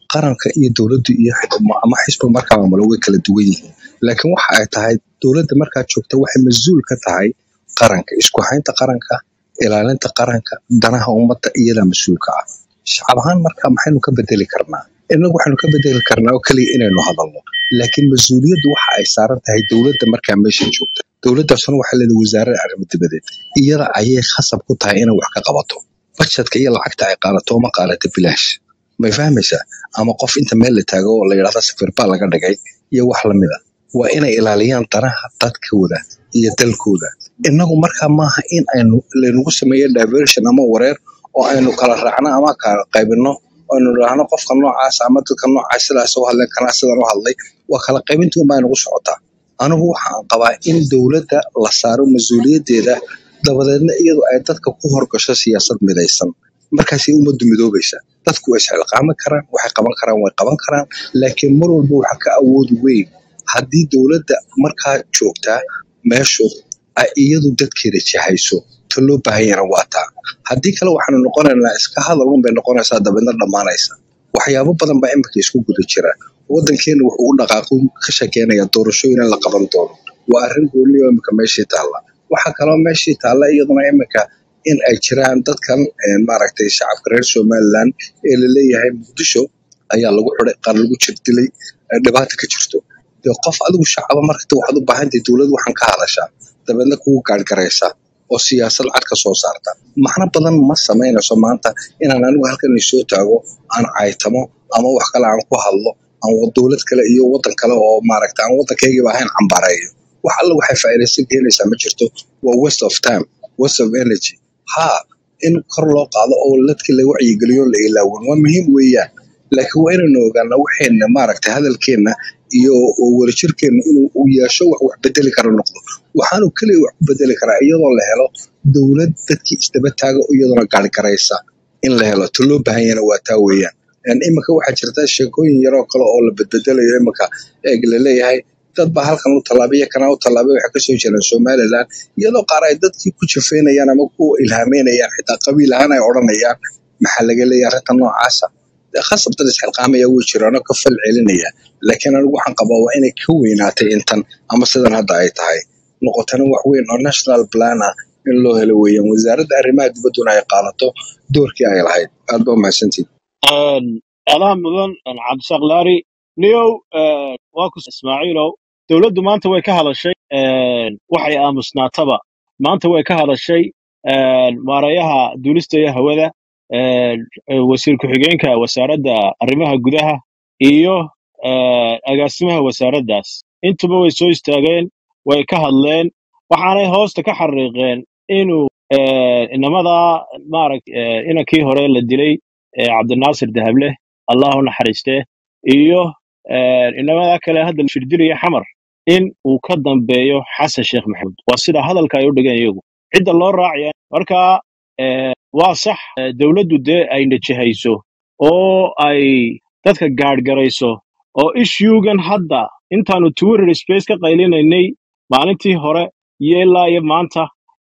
qaranka iyo dowladdu iyo xi- ama xisbiga markaa maamulo way kala duwan yihiin laakiin waxa ay tahay dowladda markaa joogta waxay mas-uul ka tahay qaranka isku haynta qaranka ilaalinta qaranka danaha ummadda iyadaa mas-uulka ah shacab ahaan markaa maxaynu ka bedeli karnaa innagu waxaynu ka bedeli karnaa oo keliya inaynu hadalno laakiin mas-uuliyaddu waxa ay saaran tahay dowladda markaa meesha joogta dowladdaasuna waxay leedahay wasaaradda arrimo dibadeed iyada ayay khasab ku tahay inay wax ka qabato bajetka iyo lacagta ay qaadato uma qaadato bilaash may fahmaysaa ama qof inta meel la taago oo la yidhahda safir baa laga dhigay iyo wax lamida waa inay ilaaliyaan danaha dadkooda iyo dalkooda innagu markaa maaha in aynu laynagu sameeyo diversion ama wareer oo aynu kala raacno ama kala qaybino aynu idhaahno qofka noocaas ama dadka noocaas sidaas u hadleen kanaa sidan u hadlay waa kala qaybintii unbaa inagu socotaa anigu waxaan qabaa in dowladda la saaro mas-uuliyaddeeda dabadeedna iyadu ay dadka ku horgasho siyaasad midaysan markaasay ummaddu midoobaysa dadku way isxilqaami karaan waxay qaban karaan way qaban karaan laakiin mar walba waxa ka awood weyn haddii dowladda markaa joogtaa meeshu ay iyadu dadkeeda jahayso ta loo baahanyana waa taa haddii kale waxaanu noqonaynaa iska hadal un bay noqonaysaa dabeedna dhammaanaysa waxyaabo badan baa iminka isku guda jira wadankeena wuxuu u dhaqaaqu ka shakeenaya doorashooyin in la qaban doono waa arrin gooni oo iminka meeshii taalla waxaa kaloo meeshii taalla iyaduna iminka in ay jiraan dadkan eh, maaragtay shacabka reer somaliland ee laleeyahay muqdisho ayaa lagu xiday qaar lagu jirdilay eh, dhibaata ka jirto dee qof adigu shacaba markata waxaad u baahantahay dowlad waxaan ka hadashaa dabeedna kugu gaargaraysa oo siyaasad cad ka soo saarta macno badan ma samaynayso maanta inaan anigu halkan soo taago aan caytamo ama wax kale aan ku hadlo aan wa- dowlad kale iyo wadan kale oo maaragta aan wadankaygiiba ahayn cambareeyo wax alla waxay faa'iidaysan keenaysaa ma jirto waa waste of time waste of energy ha in kor loo qaado oo dadka la wacyigeliyo la ilaawin waa muhiim weeyaan laakiin waa inaynu ogaanaa waxeenna maaragta hadalkeenna iyo oo wadajirkeenna inuu uu yeesho wax wax bedeli kara noqdo waxaanu keliya wax ku bedeli karaa iyadoo la helo dowlad dadkii isdaba taaga oo iyaduna gaargaraysa in la helo ta loo baahan yahana waa taa weeyaan Een, iminka waxaa jirta sheekooyin yaroo kale oo la bedbedelayo iminka eeg laleeyahay dad baa halkan u tallaabaya kana u tallaabay waxay kasoo jiraan somaliland iyadoo qaar ay dadkii ku jafeynayaan ama ku ilhaameynayaan xitaa qabiil ahaan ay odhanayaan maxaa laga leeyahay arrinta noocaasa dee khasab dad isxilqaamaya way jiraanoo ka fal celinaya laakiin anigu waxaan qabaa waa inay ka weynaatay intan ama sidan hadda ay tahay noqotana wax weyn oo national plan ah in loo helo weeyaan wasaaradda arrimaha dibadduna ay qaadato doorkii ay lahayd aad ba umahadsantihin alaha mudan cabdisaaq laari niyow waa ku ismaaciilow dowladdu maanta way ka hadashay waxay aamusnaataba maanta way ka hadashay maareeyaha duulista iyo hawada wasiir ku-xigeenka wasaaradda arrimaha gudaha iyo agaasimaha wasaaraddaas intuba way soo istaageen way ka hadleen waxaanay hoosta ka xariiqeen inuu inamadaa maaragt inankii hore la dilay ee cabdinaasir dahable allah u naxariistee iyo inamadaa kale hadda la shirdilaya xamar in uu ka dambeeyo xasan sheekh maxamuud waa sida hadalka ay u dhigeen iyagu cidda loo raacaya marka eh, waa sax eh, dowladdu dee ay najahayso oo ay dadka gaadhgarayso oo ishuugan hadda intaanu twitter space ka qaylinaynay maalintii hore iyo ilaa iyo maanta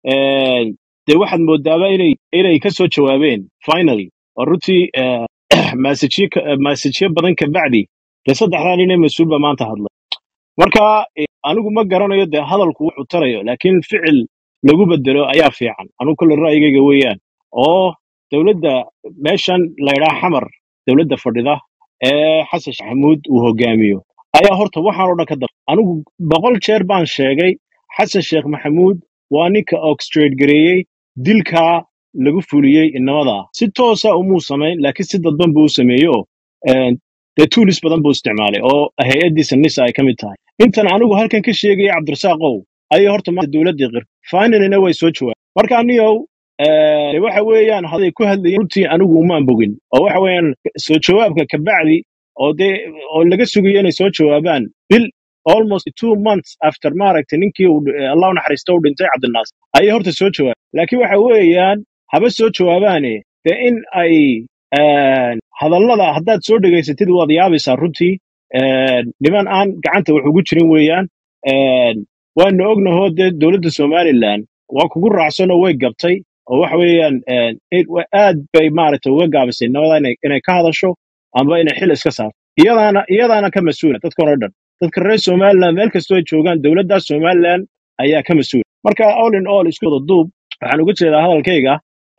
eh, dee waxaad moodaaba inay inay ka soo jawaabeen finally oo runtii eh, masajyo ka- eh, masajyo badan ka bacdi dee saddexdaa nin ee mas-uulba maanta hadlay marka eh, anigu ma garanayo dee hadalku wuxuu tarayo laakiin ficil lagu bedelo ayaa fiican anigu kole ra'yigayga weeyaan oo dowladda meeshan laydhaa xamar dowladda fadhida ee xasan sheekh maxamuud uu hogaamiyo ayaa horta waxaan oo dhan ka daba anigu boqol jeer baan sheegay xasan sheekh maxamuud waa ninka orchestrate gareeyey dilkaa lagu fuliyey inamada si toosa umuu samayn laakiin si dadban buu u sameeyey oo eh, dee tools badan buu isticmaalay oo hay-addiisa nisa ay ka mid tahay intan anigu halkan ka sheegaya cabdirasaaqow ayay horta maanta dowladdii qir finalina way soo jawaabeen marka aniyow eh, dee waxa weeyaan haday ku hadlayeen runtii anigu umaan bogin oo waxa weeyaan soo jawaabka kabacdi oo dee oo laga sugayo inay soo jawaabaan bil almost two months after maaragtay ninkii uu dh- allah u naxariisto u dhintay cabdinaasir ayay horta soo jawaabeen laakiin waxa weeyaan haba soo jawaabaane dee in ay een, hadallada haddaad soo dhegaysatid waad yaabaysaa runtii een, niman aan gacanta wax ugu jirin weeyaan een, waanu ognahoo dee dowladda somaliland waa kugu raacsanoo way gabtay oo waxa weeyaan een, it- wa- aad bay maaragtay uga gaabisay nabada inay inay ka hadasho amba inay xil iska saarto iyadaana iyadaana ka mas-uula dadkan oo dhan dadka reer somaliland meel kastoo ay joogaan dowladda somaliland ayaa ka mas-uula marka all in all isku wada duub waxaan uga jeedaa hadalkayga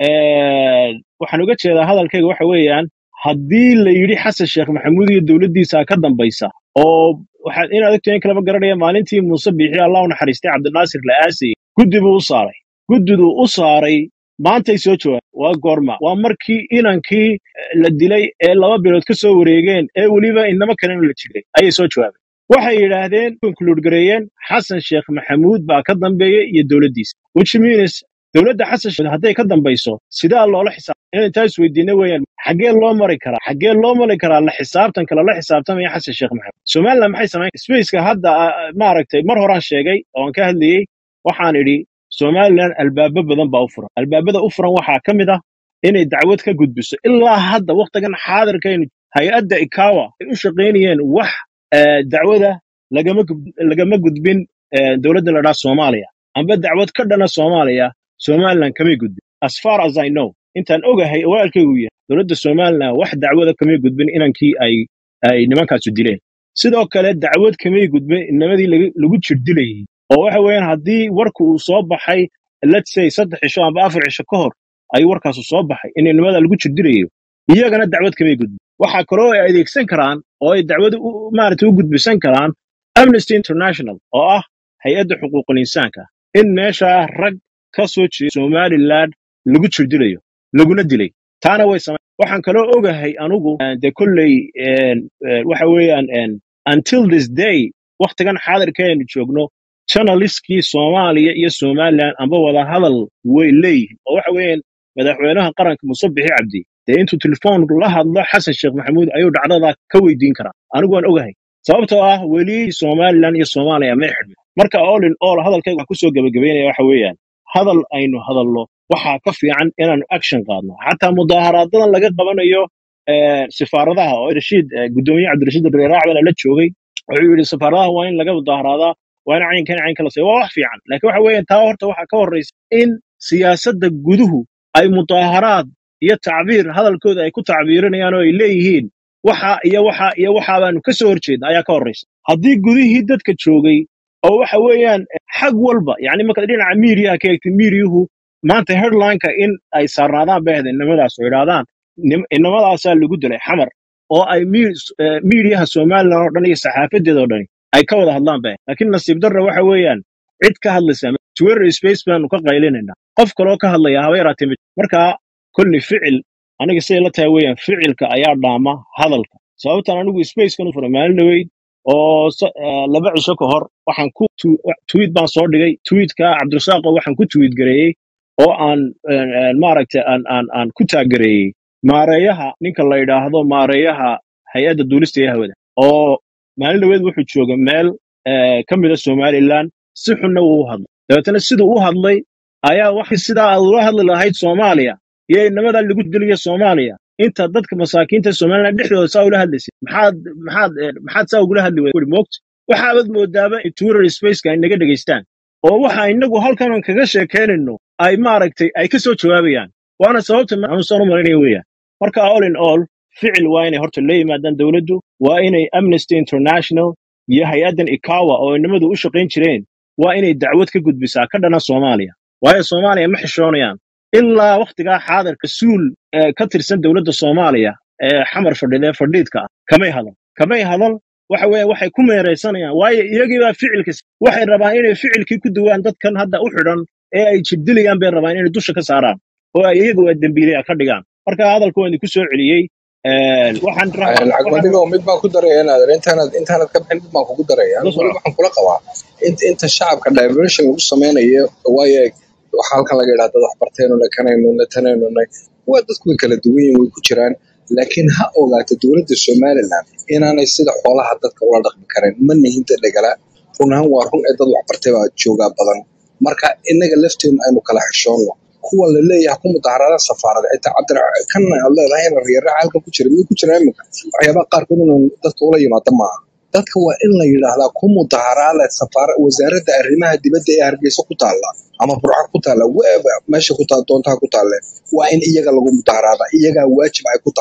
eh, waxaan uga jeedaa hadalkayga waxa weeyaan haddii la yidhi xasan sheekh maxamuud iyo dowladdiisa ka dambaysa oo waxaad inaad ogtahay in kalaba garanaya maalintii muuse biixi allah u naxariistay cabdinaasir la aasayey guddi buu u saaray guddiduu u saaray maantay soo jawaabeen waa goorma waa markii inankii eh, la dilay ee laba bilood ka soo wareegeen ee weliba inamo kalena la jiray ayay soo jawaabeen waxay yidhaahdeen conclude gareeyeen xasan sheekh maxamuud baa ka dambeeyey iyo dowladdiisa which means dowladda xasan sheekh hadday ka dambayso sidaa loola xisaab inaan intaa isweydiina weeyaan xaggee loo mari karaa xaggee loo mari karaa la xisaabtanka lala xisaabtamaya xasan sheekh maxamuud somaliland maxay samayn spaceka hadda ah, maaragtay mar horaan sheegay oo aan ka hadlayey waxaan idhi somaliland albaabo badan baa u furan albaabada u furan waxaa ka mid ah inay dacwad ka gudbiso ilaa hadda waktigan xaadirkaynu hay-adda ikawa ay u shaqaynayeen wax eh, dacwada lagama gub- lagama gudbin eh, dowladda la dhaha soomaaliya amba dacwad ka dhana soomaaliya somaliland kamay gudbin as far as i know intaan ogahay awaalkaygu yahay dowladda somaliland wax dacwada kamay gudbin inankii ay ay nimankaasu dileen sidoo kale dacwad kamay gudbin inamadii lagu lagu jirdilayay oo waxa weeyaan haddii warku uu soo baxay let's say saddex cisho amba afar cisho ka hor ayuu warkaasu soo baxay in inamada lagu jirdilayo iyagana dacwad kamay gudbin waxaa kaloo ay adeegsan karaan oo ay dacwad u maaragtay u gudbisan karaan amnesty international oo ah hay-adda xuquuqul insaanka in meesha rag ka soo jeeda somaliland lagu jirdilayo laguna dilay taana way samay waxaan kaloo ogahay anugu eh, dee kolley eh, eh, waxa weeyaan eh, until this day waktigan xaadirkeenu joogno journalistkii soomaaliya iyo somaliland amba wada hadal way leeyihiin oo waxa weeyaan madaxweynaha qaranka muse bixi cabdi dee intuu telefoon la hadlo xasan sheekh maxamuud ayuu dhacdada ka weydiin karaa anigu waan ogahay sababtoo ah weli somaliland iyo soomaaliya may xidhmin marka all in all hadalkayga waxaan kusoo gebagabeynaya waxa weeyaan hadal aynu hadalno waxaa ka fiican inaanu action qaadno xataa mudaaharaadadan laga qabanayo eh, sifaaradaha oo rashiid eh, gudoomiye cabdirashiid reeraacbana la joogay wuxuu yidhi safaaradaha waa in laga mudaaharadaa waa in caynkan caynka la sayo waa wax fiican laakiin waxa weeyaan taa horta waxaa ka horreysa in siyaasadda guduhu ay mudaaharaad iyo tacbiir hadalkooda ay ku tacbiirinayaan oo ay leeyihiin waxa iyo waxa iyo waxa baanu ka soo horjeedna ayaa ka horreysa haddii gudihii dadka joogay oo waxa weeyaan xag walba yani markaad dhinaca miidiyaha ka eegtay miidiyuhu maanta headlineka in ay saarnaadaan bay ahayd inamadaas oo idhaahdaan nim- inamadaasaa lagu dilay xamar oo ay mi- eh, miidiyaha somaliland oo dhan iyo saxaafadeeda oo dhani ay ka wada hadlaan bay ahayd. laakiin nasiib darra waxa weeyaan cid ka hadlaysa ma- twitter space baanu ka qaylinayna qof kaloo ka hadlaya haba yaraatee ma jiro. marka kulli ficil aniga siday la tahay weeyaan ficilka ayaa dhaama hadalka sababtan anigu spacekan u furay maalin dhaweyd oo sa- eh, laba cisho ka hor waxaan ku tu- tweet baan soo dhigay tweetka cabdirasaaqo waxaan ku tweet gareeyey oo aan eh, eh, maaragtay aan aan aan ku taagereeyey maareeyaha ninka la yidhaahdo maareeyaha hay-adda duulista ee hawada oo maalin dhaweed wuxuu joogay meel eh, ka mida somaliland si xunna wuu u hadlay dabeetana siduu u hadlay ayaa wax sidaa aad ula hadli lahayd soomaaliya iyo inamadaa lagu diliyo soomaaliya inta dadka masaakiinta somaliland dhexdooda saa ula hadlaysay maxaad maxaad eh, maxaad saa ugula hadli weyday moogta waxaabad moodaaba in twitter spaceka ay naga dhegaystaan oo waxa inagu halkanan kaga sheekaynayno ay maaragtay ay ka soo jawaabayaan waana sababta anuusan u malaynaya weeyaan marka all in all ficil waa inay horta la yimaadaan dowladdu waa inay amnesty international iyo hay-addan ikawa oo inamadu u shaqayn jireen waa inay dacwad ka gudbisaa ka dhana soomaaliya waayo soomaaliya ma xishoonayaan ilaa wakhtigaa xaadirka suul eh, ka tirsan dowladda soomaaliya ee xamar fadhida ee fadhiidka ah kamay hadal kamay hadal waxa weeye waxay ku meeraysanayaan waayo iyagii baa ficilka s- waxay rabaan inay ficilkii ku duwaan dadkan hadda u xidhan ee ay jibdilayaan bay rabaan inay dusha ka saaraan oo ay iyagu waa dembiilaya ka dhigaan marka hadalka waan idinku soo celiyey Eh, waxaan ra- lacag waxaan badigo mid baan ku daraya inaad intaanad intaanad ka bixin mid baan kugu daraya la anigu weli soco waxaan kula qabaa inta inta shacabka diversion lagu sameynayo waayo waxa halkan laga yidhahda dad wax barteenoo le kanaynu le tanaynu le waa dadku way kala duwan yihiin way ku jiraan laakiin ha ogaato dowladda somaliland inaanay sida xoolaha dadka ula dhaqmi karin ma nihinta dhegala run ahaan waa run ee dad wax bartay baa joogaa badan marka inaga lafteenu aynu kala xishoonno kuwa la leeyahay ku mudaharada safaarada xitaa cabdira kan aad leedahay in reeraha halkan ku jira miyuu ku jira iminka waxyaabaha qaarkood inuu dadka ula yimaado maaha dadka waa in la yidhaahdaa ku mudaharaada safaara wasaaradda arrimaha dibadda ee hargeysa ku taalla ama burca ku taalla wherever meesha ku taal doontaha ku taalle waa in iyaga lagu mudaharaada iyagaa waajib ay ku tahay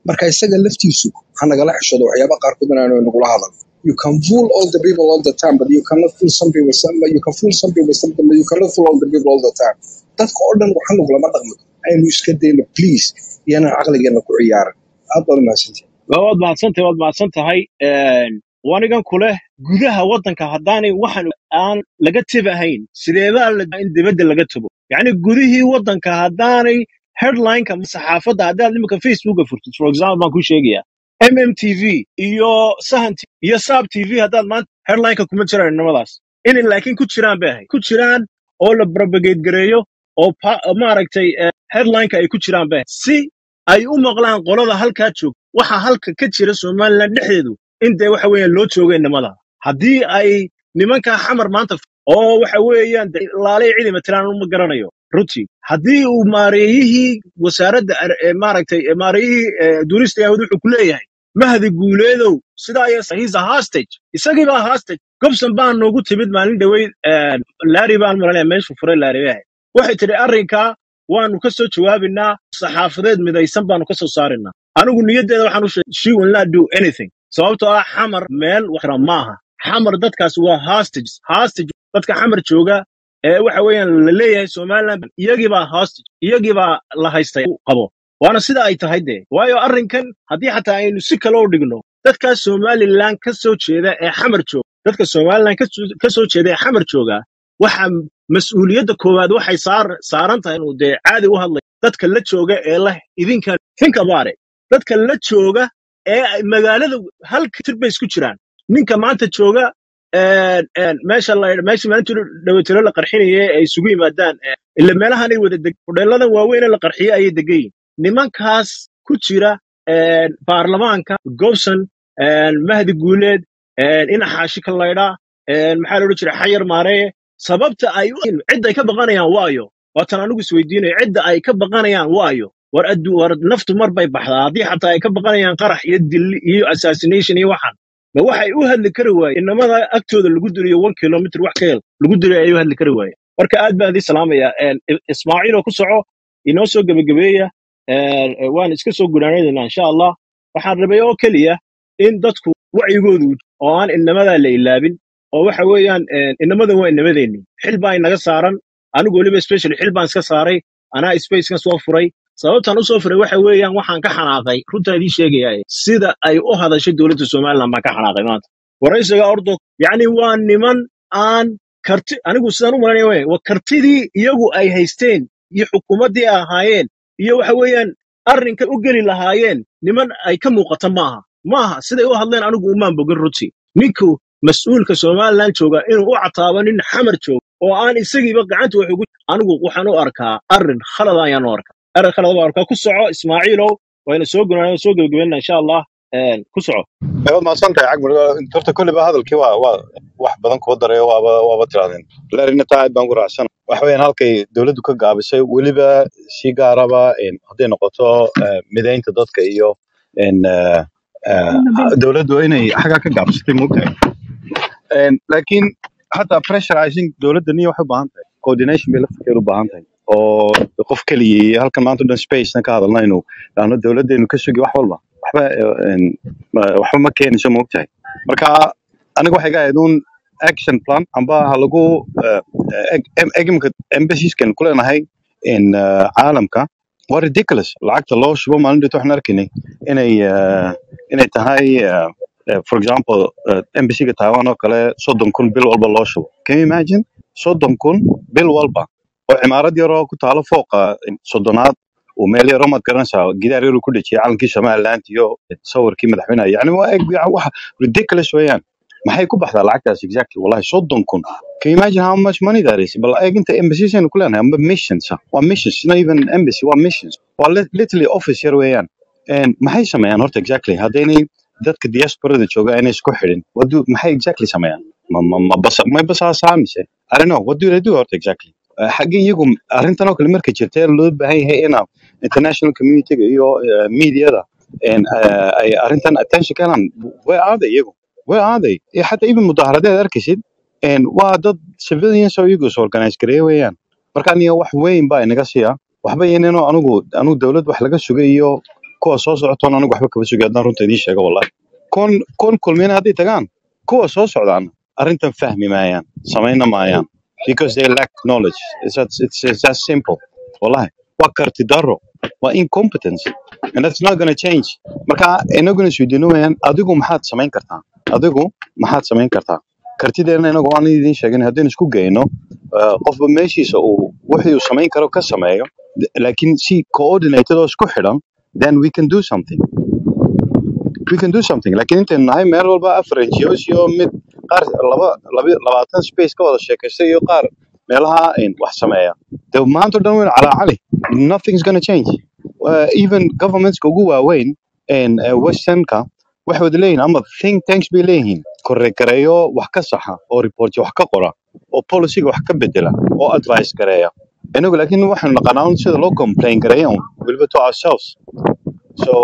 marka isaga laftiisu ha nagala xishoodo waxyaaba qaarkood inaanu nagula hadal you can fool all the people all the time but you cannot fool some people some, you can fool some people something but you cannot fool all the people all the time dadka oo dhan waxa nagulama dhaqmi aynu iska dayno please iyana caqligeena ku ciyaaran aad baad umahadsantihin waad mahadsantahay waad mahadsan tahay wanigan ku leh gudaha waddanka haddaanay waxan aan laga tabahayn sideebaa la in dibadda laga tago yacni gudihii waddanka haddaanay headlineka saxaafadda haddaad iminka facebooka furtid for example baan ku sheegayaa mmtv iyo sahan T- iyo sab tv haddaad maanta headlineka kuma jiraan nimadaas inay laakiin ku jiraan bay ahayd ku jiraan oo la propagate gareeyo oo pa- maaragtay eh, headlineka ay ku jiraan bay ahayd si ay u maqlaan qolada halkaa joog waxa halka ka jira somaliland dhexdeedu in dee waxa weeyaan loo joogay nimada haddii ay nimankaa xamar maanta f- oo waxa weeyaan dee laalay cidi matalaan uma garanayo runtii haddii uu maareeyihii wasaaradda ar- ee maaragtay ee maareeyihii ee, duulista yahuud wuxuu ku leeyahay mahdi guuleedow sidaa iyo he's a hostage isagii baa hostage gobson baa noogu timid maalin dhaweyd laari baan maranaya meeshu furay laari bay ahayd waxay tidhi arrinkaa waanu ka soo jawaabinaa saxaafadeed midaysan baanu ka soo saarinaa anigu niyaddeeda waxaan u sheegay she will not do anything sababtoo ah xamar meel waxra maaha xamar dadkaas waa hostages hostage dadka xamar jooga ee waxa weeyaan la leeyahay somaliland iyagii baa hostage iyagii baa la haystay u qabo waana sida ay tahay dee waayo arrinkan haddii xataa aynu si kale u dhigno dadkaas somaliland ka soo jeeda ee xamar jooga dadka somaliland ka soo ka soo jeeda ee xamar jooga waxa mas-uuliyadda koowaad waxay saar saaran tahay inuu dee caadi u hadlay dadka la jooga ee leh idinkan think about it dadka la jooga ee ay magaalada hal tir bay isku jiraan ninka maanta jooga een, een, meesha la meesha maalintii dhawatiro la qarxinaya ee ay isugu yimaadaan ee, ila meelahanay wada deg hodheeladan waaweyn ee la qarxiyey ayay degan yihiin nimankaas ku jira een, baarlamaanka gobson een, mahdi guuleed een, ina xaashi ka laydhaa een, maxaa la odhan jiray xayar maareye sababta ay u cidda ay ka baqanayaan waayo waatan anigu isweydiinayo cidda ay ka baqanayaan waayo war addu war naftu mar bay baxdaa haddii xataa ay ka baqanayaan qarax iyo dil iyo assassination iyo waxan ma waxay u hadli kari waayeen inamada agtooda lagu diriyo one kilomitr wax ka hel lagu diriyo ayay u hadli kari waayeen marka aad baan idin salaamaya Een, I- ismaaciil oo ku soco inoo soo gebagabeeya Een, ee, waan iska soo gunaanaynaa insha allah waxaan rabay oo keliya in dadku wacyigoodu oo aan inamadaa la ilaabin oo waxa weeyaan een, inamadan waa inamadeenni xil baa inaga saaran anigu weliba specially xil baan iska saaray anaa spacekan soo furay sababtaan usoo furay waxa weeyaan waxaan ka xanaaqay runtaan idiin sheegaya sida ay u hadashay dowladda somaliland baan ka xanaaqay maanta waraysiga ordo yacni waa niman aan karti anigu sidaan u malanaya wey waa kartidii iyagu ay haysteen iyo xukuumaddii ay ahaayeen iyo waxa weeyaan arrinka u geli lahaayeen niman ay ka muuqata maaha maaha siday u hadleen anigu umaan bogin runtii ninku mas-uulka somaliland jooga inuu u cataabo nin xamar jooga oo aan isagiiba gacanta wax ugu anigu waxaan u arkaa arrin khalad ayaan u arkaa arrin khalad baan arkaa ku soco ismaaciilow wayna soo gunaa soo gebagabeynaa insha allah Een, ku soco waad mahadsan tahay cagmar horta kolliba hadalkii waa waa wax badan kuu dareeyo waaba waaba tirahdeen laarina taa aad baan ku raacsana waxa weeyaan halkay dowladdu ka gaabisay weliba si gaaraba een, hadday noqoto eh, mideynta dadka iyo een, eh, eh, dowladdu inay xaggaa ka gaabsatay moogtahay Een, laakiin hataa pressurizing dowladda niyo waxay u baahan tahay coordination bay laftirkeeda u baahan tahay oo qof keligii iyo halkan maanta o dhan spacena ka hadalna inuu dhahno dowladdeenu ka sugi wax walba waxba eh, een, ma- waxba ma keenayso moogtahay marka aniga waxay ga ahayd un action plan amba ha lagu eh, eh, egmka embassieskan ku leenahay in eh, caalamka waa ridiculous lacagta loo shubo maalin dhito waxaan arkaynay inay eh, inay tahay eh, eh, for example eh, embassiga taiwan oo kale soddon kun bil walba loo shubo can you imagine soddon kun bil walba oo cimaarad yaroo ku taalo fooqa soddonaad uu meel yaroo maad garanaysaa gidaar yaruu ku dhejiyay calankii somaliland iyo sawirkii madaxweynaha yani waa eg wax ridiculous weeyaan maxay ku baxdaa lacagtaas exactly wallahi soddon kun can you imagine how much money that is bal eeg inta embassies aynu ku leenahay amba missions ah. waa missions not even embassy waa missions waa lit- literally office yar weeyaan And maxay sameeyaan horta exactly haddaynay dadka diasporada jooga aynay isku xidhin what do maxay exactly sameeyaan ma ma ma basa ma basaasaa mise I don't know what do they do horta exactly Eh, xaggee iyagu arrintan oo kale marka jirtee loo baahan yahay ina international community-ga iyo eh, media-da and, eh, ay arrintan attention ka helaan where are they iyagu where are they Eh, xataa even mudaaharadeed arkaysid and waa dad civilians oo iyagu is organize gareeya weeyaan marka aniga wax weyn baa inaga siya waxba inano anigu anigu dowlad wax laga sugay iyo kuwa soo socotoon anigu waxba kaba sugi haddaan runta idiin sheego wallahi kon kon kulmina hadday tagaan kuwa soo socdaan arrintan fahmi maayaan samayna maayaan because they lack knowledge it's that, it's, it's that simple wallahi waa karti daro waa incompetence and that's not gonna change marka inaguna isweydiino wayaan adigu maxaad samayn kartaa adigu maxaad samayn kartaa kartideena inagu aan idiin sheegin haddaynu isku geyno uh, qofba meeshiisa uu wixii uu samayn karo ka sameeyo d- laakiin si coordinated oo isku xidhan then we can do something we can do something laakiin intaynu nahay meel walba afar NGOs iyo mid qaar laba laba- labaatan space ka wada sheekaysta iyo qaar meelaha in wax sameeya de maanta o dhan waynu calaacali nothing's gonna change uh, even governmentska ugu waaweyn in uh, westernka waxay wada leeyihin ama think tanks bay leeyihiin korregareeyo wax ka saxa oo report wax ka qora oo policyga wax ka bedela oo advice gareeya inagu laakiin waxaynu naqanaa un sida loo complain gareeya un weliba to ourselves So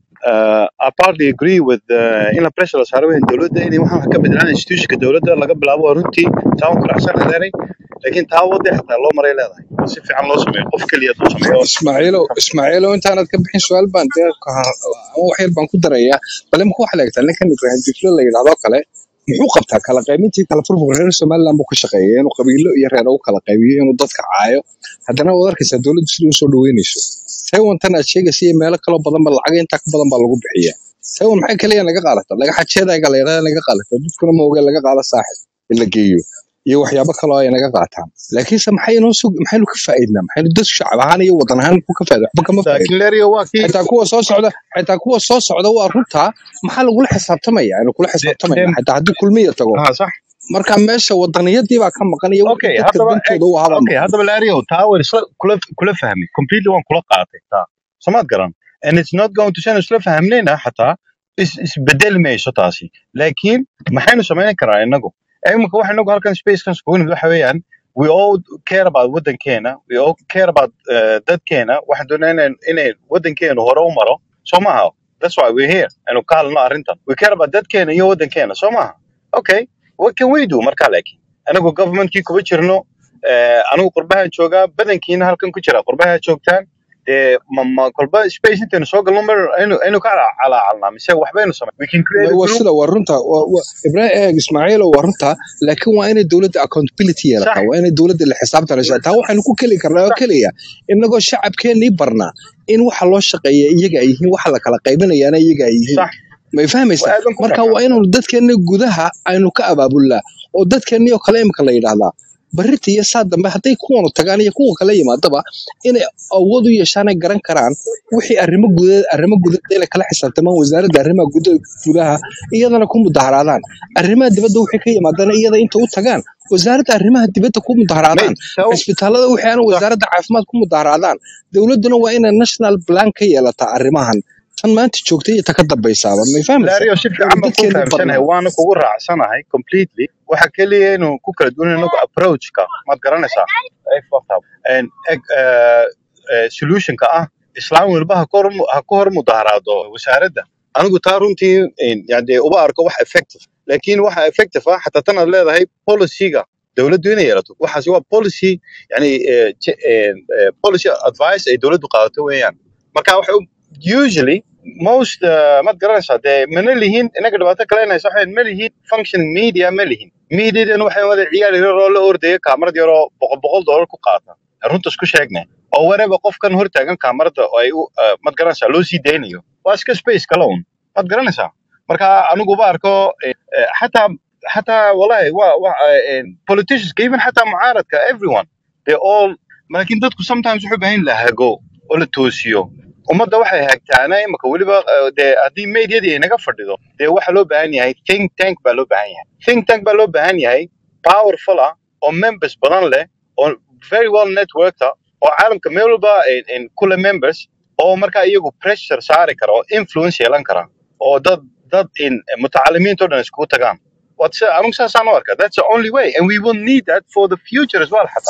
uh, I partly agree with uh, in la pressure la saaray weyn dowladda inay waxaan wax ka bedelaan institutionka dowladda laga bilaabo waa runtii taa waan ku raacsan leedahay laakiin taa wadda xitaa loo maray leedahay oo si fiican loo sameeyo qof keliya hadduu sameeyo ismaaciilow ismaaciilow intaanad ka bixin su-aal baan dee ka har- ama wax yar baan ku darayaa bale muxuu waxaa leegtaa ninkan ibrahim diklo la yidhahdo kale muxuu qabtaa kala qaybintii kala furfur reer somaliland buu ka shaqeeya inuu qabiilo iyo reer u kala qaybiyo inuu dadka caayo haddana waad arkaysaa dowladdu sida usoo dhaweynayso taiwantan aad sheegaysa iyo meelo kaloo badanba lacag intaa ka badan baa lagu bixiyaa taiwan maxay kaliya naga qaadata laga xajeedayga la yidhahda naga qaadata dadkuna ma oge laga qaado saaxib in la geeyo iyo waxyaabo kaloo ay naga qaataan laakiinse maxaynoo sug maxaynu ka faa'iidnaa maxaynu dad shacab ahaan iyo wadan ahaan ku ka faa'iida waxba kama faa'iidno laakiin lerio waa kii xitaa kuwa soo socda xitaa kuwa soo socda waa runtaa maxaa lagula xisaabtamaya aynu kula de xisaabtamayna de xitaa haddii kulmiya tago ha sax marka meesha wadaniyadii baa ka maqan iyo wixii okay dadka haddaba eg dantooda u ahaa baa okay maqan haddaba lerio taa waan isla kula kula fahmay completely waan kula qaatay taa samaad garan and it's not going to change isla fahmnayna xataa is isbedeli mayso taasi laakiin maxaynu samayn karaa inagu imika waxa inagu halkan spacekan iskugu nimid waxa weeyaan we all care about wadankeena we all care about uh, dadkeena waxaan doonaa inay inay wadankeenu hore u maro soo maaha that's why we're here aynu ka hadlno arrintan we care about dadkeena iyo wadankeena soo maaha okay what can we do marka laakiin anagu governmentkii kuma jirno eh, anigu qurbahan joogaa badankiina halkan ku jira qurbaha joogtaan dee ma ma kolba space intaynu soo galno mar aynu aynu ka cala- calaacalnaa mise waxbaynu samay we can create a waa group sida waa runta waa- waa- ibrahim eeg ismaaciilo waa runta laakiin waa inay dowladda accountability sax yeelataa waa inay dowladda la xisaabtanaysaa taa waxaynu ku keli karnaa oo sax keliya inagoo shacabkeennii barnaa in waxa loo shaqeeya iyaga ay yihiin waxa la kala qaybinayaana iyaga ay yihiin sax may fahmaysaa waa aadan ku marka waa raacaa inaynu dadkeenna gudaha aynu ka abaabulnaa oo dadkeennii oo kale imika la yidhaahdaa barrita iyo saa dambe hadday kuwanu tagaan iyo kuwa kale yimaadaba inay awood u yeeshaan ay garan karaan wixii arrimo gudaha arrimo gudaha inay kala xisaabtamaan wasaaradda arrimaha gudaha gudaha iyadana ku mudaharaadaan arrimaha dibadda wixii ka yimaadana iyada inta u tagaan wasaaradda arrimaha dibadda ku mudaharaadaan mate taw cisbitaalada wixii aan sax wasaaradda caafimaad ku mudaharaadaan dowladduna waa inay national plan ka yeelataa arrimahan tan maanta joogta iyo ta ka dambaysaaba may fahmaysaa lario si waynu fiican baan ku dadkeennii fahamsanahay barnaa waana kugu raacsanahay completely waxa keliya inuu ku kala duwan inagu approachka maad garanaysaa Ay, fucked up. And, eg, eh, eh, solutionka ah islaan walba ha ka hor ha ka hor mudaharaado wasaaradda anigu taa runtii in- yani dee uba arko wax effective laakiin waxa effective ah xataa tan aad leedahay policyga dowladdu inay yeelato waxaasi waa policy yani eh, je- eh, eh, policy advice ay dowladdu qaadato weeyaan marka waxay u- usually most uh, maad garanaysaa dee mana lihin inaga dhibaato kale inaysa waxay ma lihin functioning media ma lihin mediadan waxay wada ciyaar yar oo la ordaya kaamarad yar oo boqol boqol dollar ku qaata runta isku sheegnay oo whatever qofkan hortaagan kaamarada oo ay u uh, maad garanaysaa loo sii daynayo waa iska space kale un maad garanaysaa marka aniguba arko eh, eh, xataa xataa wallahi wa wa eh, politicians even xataa mucaaradka everyone they all laakiin dadku sometimes wuxuu u baahan yahay la hago oo la toosiyo ummadda waxay hagtaana imika weliba eh, dee haddii medyadii ay naga fadhido dee waxa loo baahan yahay think tank baa loo baahan yahay think tank baa loo baahan yahay powerful ah oo members badan leh oo very well networked ah oo caalamka meel walba in, in kule members oo markaa iyagu pressure saari kara oo influence yeelan kara oo dad dad in mutacalimiintoo dhan iskugu tagaan What's, anigu saasaan u arkaa that's the only way and we will need that for the future as well xataa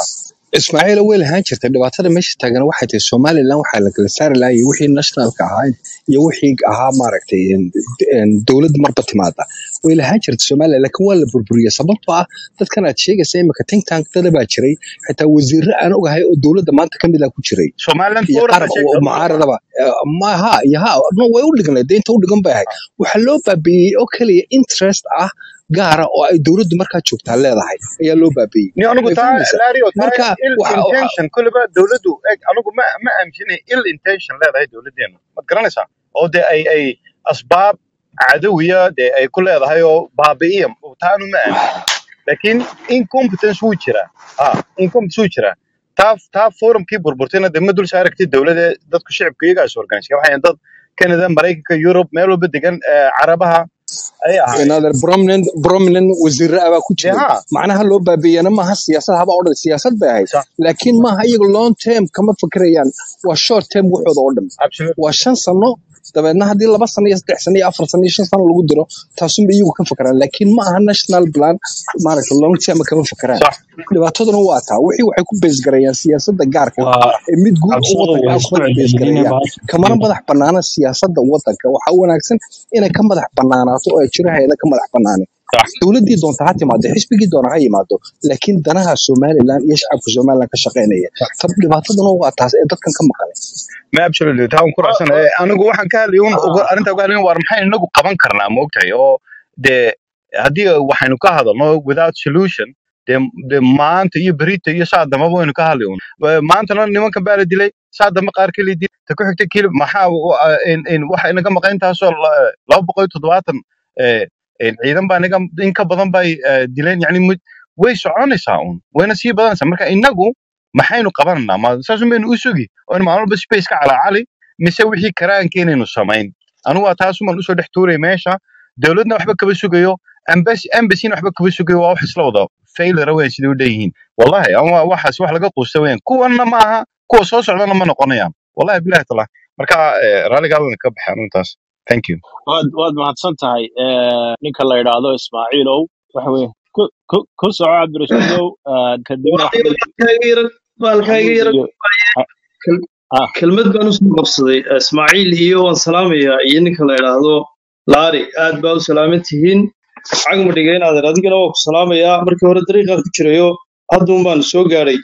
ismaaciil way lahaan jirtay dhibaatada meesha taagan waxay tahay somalilan waxaa la kala saari lahaa iyo wixii nationalka ahaa iyo wixii ahaa maaragtay en- en dowladda marba timaada way lahaan jirtay somalilan laakiin waa la burburiyey sababtoo ah dadkan aad sheegaysa imika think tank dada baa jiray xitaa wasiirro aan ogahay oo dowladda maanta ka mid ah ku jiray somaliland iyo forum qaar ba sheegta oo mucaaradaba Eh, ma ha iyo ha no way u dhigan lahayd deynta u dhigan bay ahayd waxaa loo baabiiyey oo keliya interest ah gaara oo ay dowladdu markaa joogtaa leedahay ayaa loo baabiiyey ni anigu way taa fahmaysaa lario taa marka ill waxa waxa- intention kulliba dowladdu eg anigu ma ma aaminsanay ill intention leedahay dowladdeenu maad garanaysaa oo dee ay ay asbaab cadowiya dee ay ku leedahay oo baabi'iya taanu ma aaminsanin laakiin incompetence wuu jiraa ha incompetence wuu jiraa taa taa forumkii burburtayna dee ma dul saaragtay dowladda dadku shicibka iyagaas organisa waxay ahayn dad canada maraykanka yurub meel walba degan eh, carabaha ayay ahaayeen another prominent prominent wasiirro abaa ku dee jiray ha macnaha loo baabiiyana maaha siyaasad haba oo dhan siyaasad bay ahayd sax laakiin maaha iyaga long term kama fikirayaan waa short term waxooda oo dhan absolutely waa shan sano dabeedna haddii laba sano iyo saddex sano iyo afar sano iyo shan sano lagu diro taasunba iyagu ka fikiraan laakiin ma aha national plan maaragta long term kama fikiraan sax dhibaataduna waa taa wixii waxay ku beesgarayaan siyaasadda gaarka ah waa ee mid guud oo cabsada wadanka waa ah isku kuma celcelinina beesgarayaan baasha kamana madax banaana siyaasadda wadanka waxaa wanaagsan inay ka madax banaanaato oo ay jiraheeda ka madax banaanin sax dowladdii doonta ha timaado xisbigii doona ha yimaado laakiin danaha somalilan iyo shacabka somalilan ka shaqaynaya sax tab dhibaataduna waa taas ee dadkan ka maqan ma absolutely taa waan ku raacsan anigu waxaan ka hadlayay un uga- arrintaa uga hadlayn waar maxay inagu qaban karnaa ma ogtahay oo dee haddii waxaynu ka hadalno without solution dee dee maanta iyo berita iyo saa dambaba waynu ka hadlay un Wa- maantana nimankan baa la dilay saa dambe qaar keli dil ta ku xigta keli maxaa wa- in in waxa inaga maqan intaasoo la- laba boqol iyo toddobaatan eh, eh, ciidan baa inaga in ka badan bay eh, dileen yani mud- way soconaysaa un wayna sii badanaysaa marka inagu maxaynu qabananaa ma saasun baynu u sugi oo in maalin walba space ka calaacali mise wixii karaankeenaynu samayn anigu waa taasuman usoo dhex tuuray meesha dowladna waxba kaba sugayo embassy embasyna waxba kaba sugayo waa wax isla wada failure weyn sidai u dheyihiin wallahi ama waxaas wax laga quusta weyn kuwanna ma aha kuwa soo socdana ma noqonayaan wallahi bilahi taala marka eh, raalliga hadalna ka baxay arrintaas thank you waad waad mahadsan tahay Eh, ninka la yidhaahdo ismaaciilow waxa weye ku ku ku soco cabdirashiidow eh, kadibna waayo axmed baalkaaga yara baalkaaga maxamuud yara iyo Kel- ah kelmad baan usoo qabsaday ismaaciil iyo waan salaamayaa iyo ninka la idhaahdo laari aad baa u salaaman tihiin cagma dhiga inaadan adigana waa ku salaamayaa markii hore dariiqaan ku jirayo hadduun baan soo gaadhay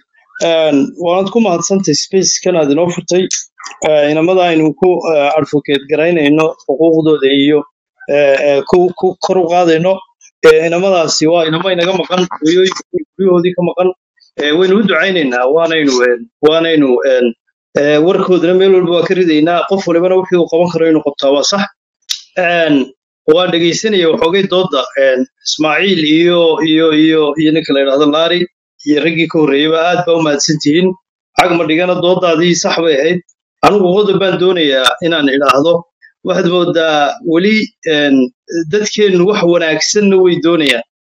waanad ku mahadsantahay spacekan aad inoo furtay Eh, inamada aynu ku eh, advocate garaynayno xuquuqdooda iyo eh, eh, ku ku kor u qaadayno Eh, inamadaasi waa inamo inaga maqan hooyooyinkii guryahoodii ka maqan Eh, waynu u ducaynaynaa waanaynu eh, waanaynu eh, eh, warkoodana meel walba waa ka ridaynaa qof walibana wixii uu qaban karo inuu qabtaa waa sax Een, waan dhegaysanaya waxoogay dooda een, ismaaciil iyo iyo iyo iyo ninka la yidhaahdo laari iyo raggii ka horreeyeyba aad baa u mahadsan tihiin cagma dhigana doodaadii sax bay ahayd anigu qodob baan doonayaa inaan idhaahdo waxaad moodaa weli een, dadkeennu wax wanaagsanna way doonayaan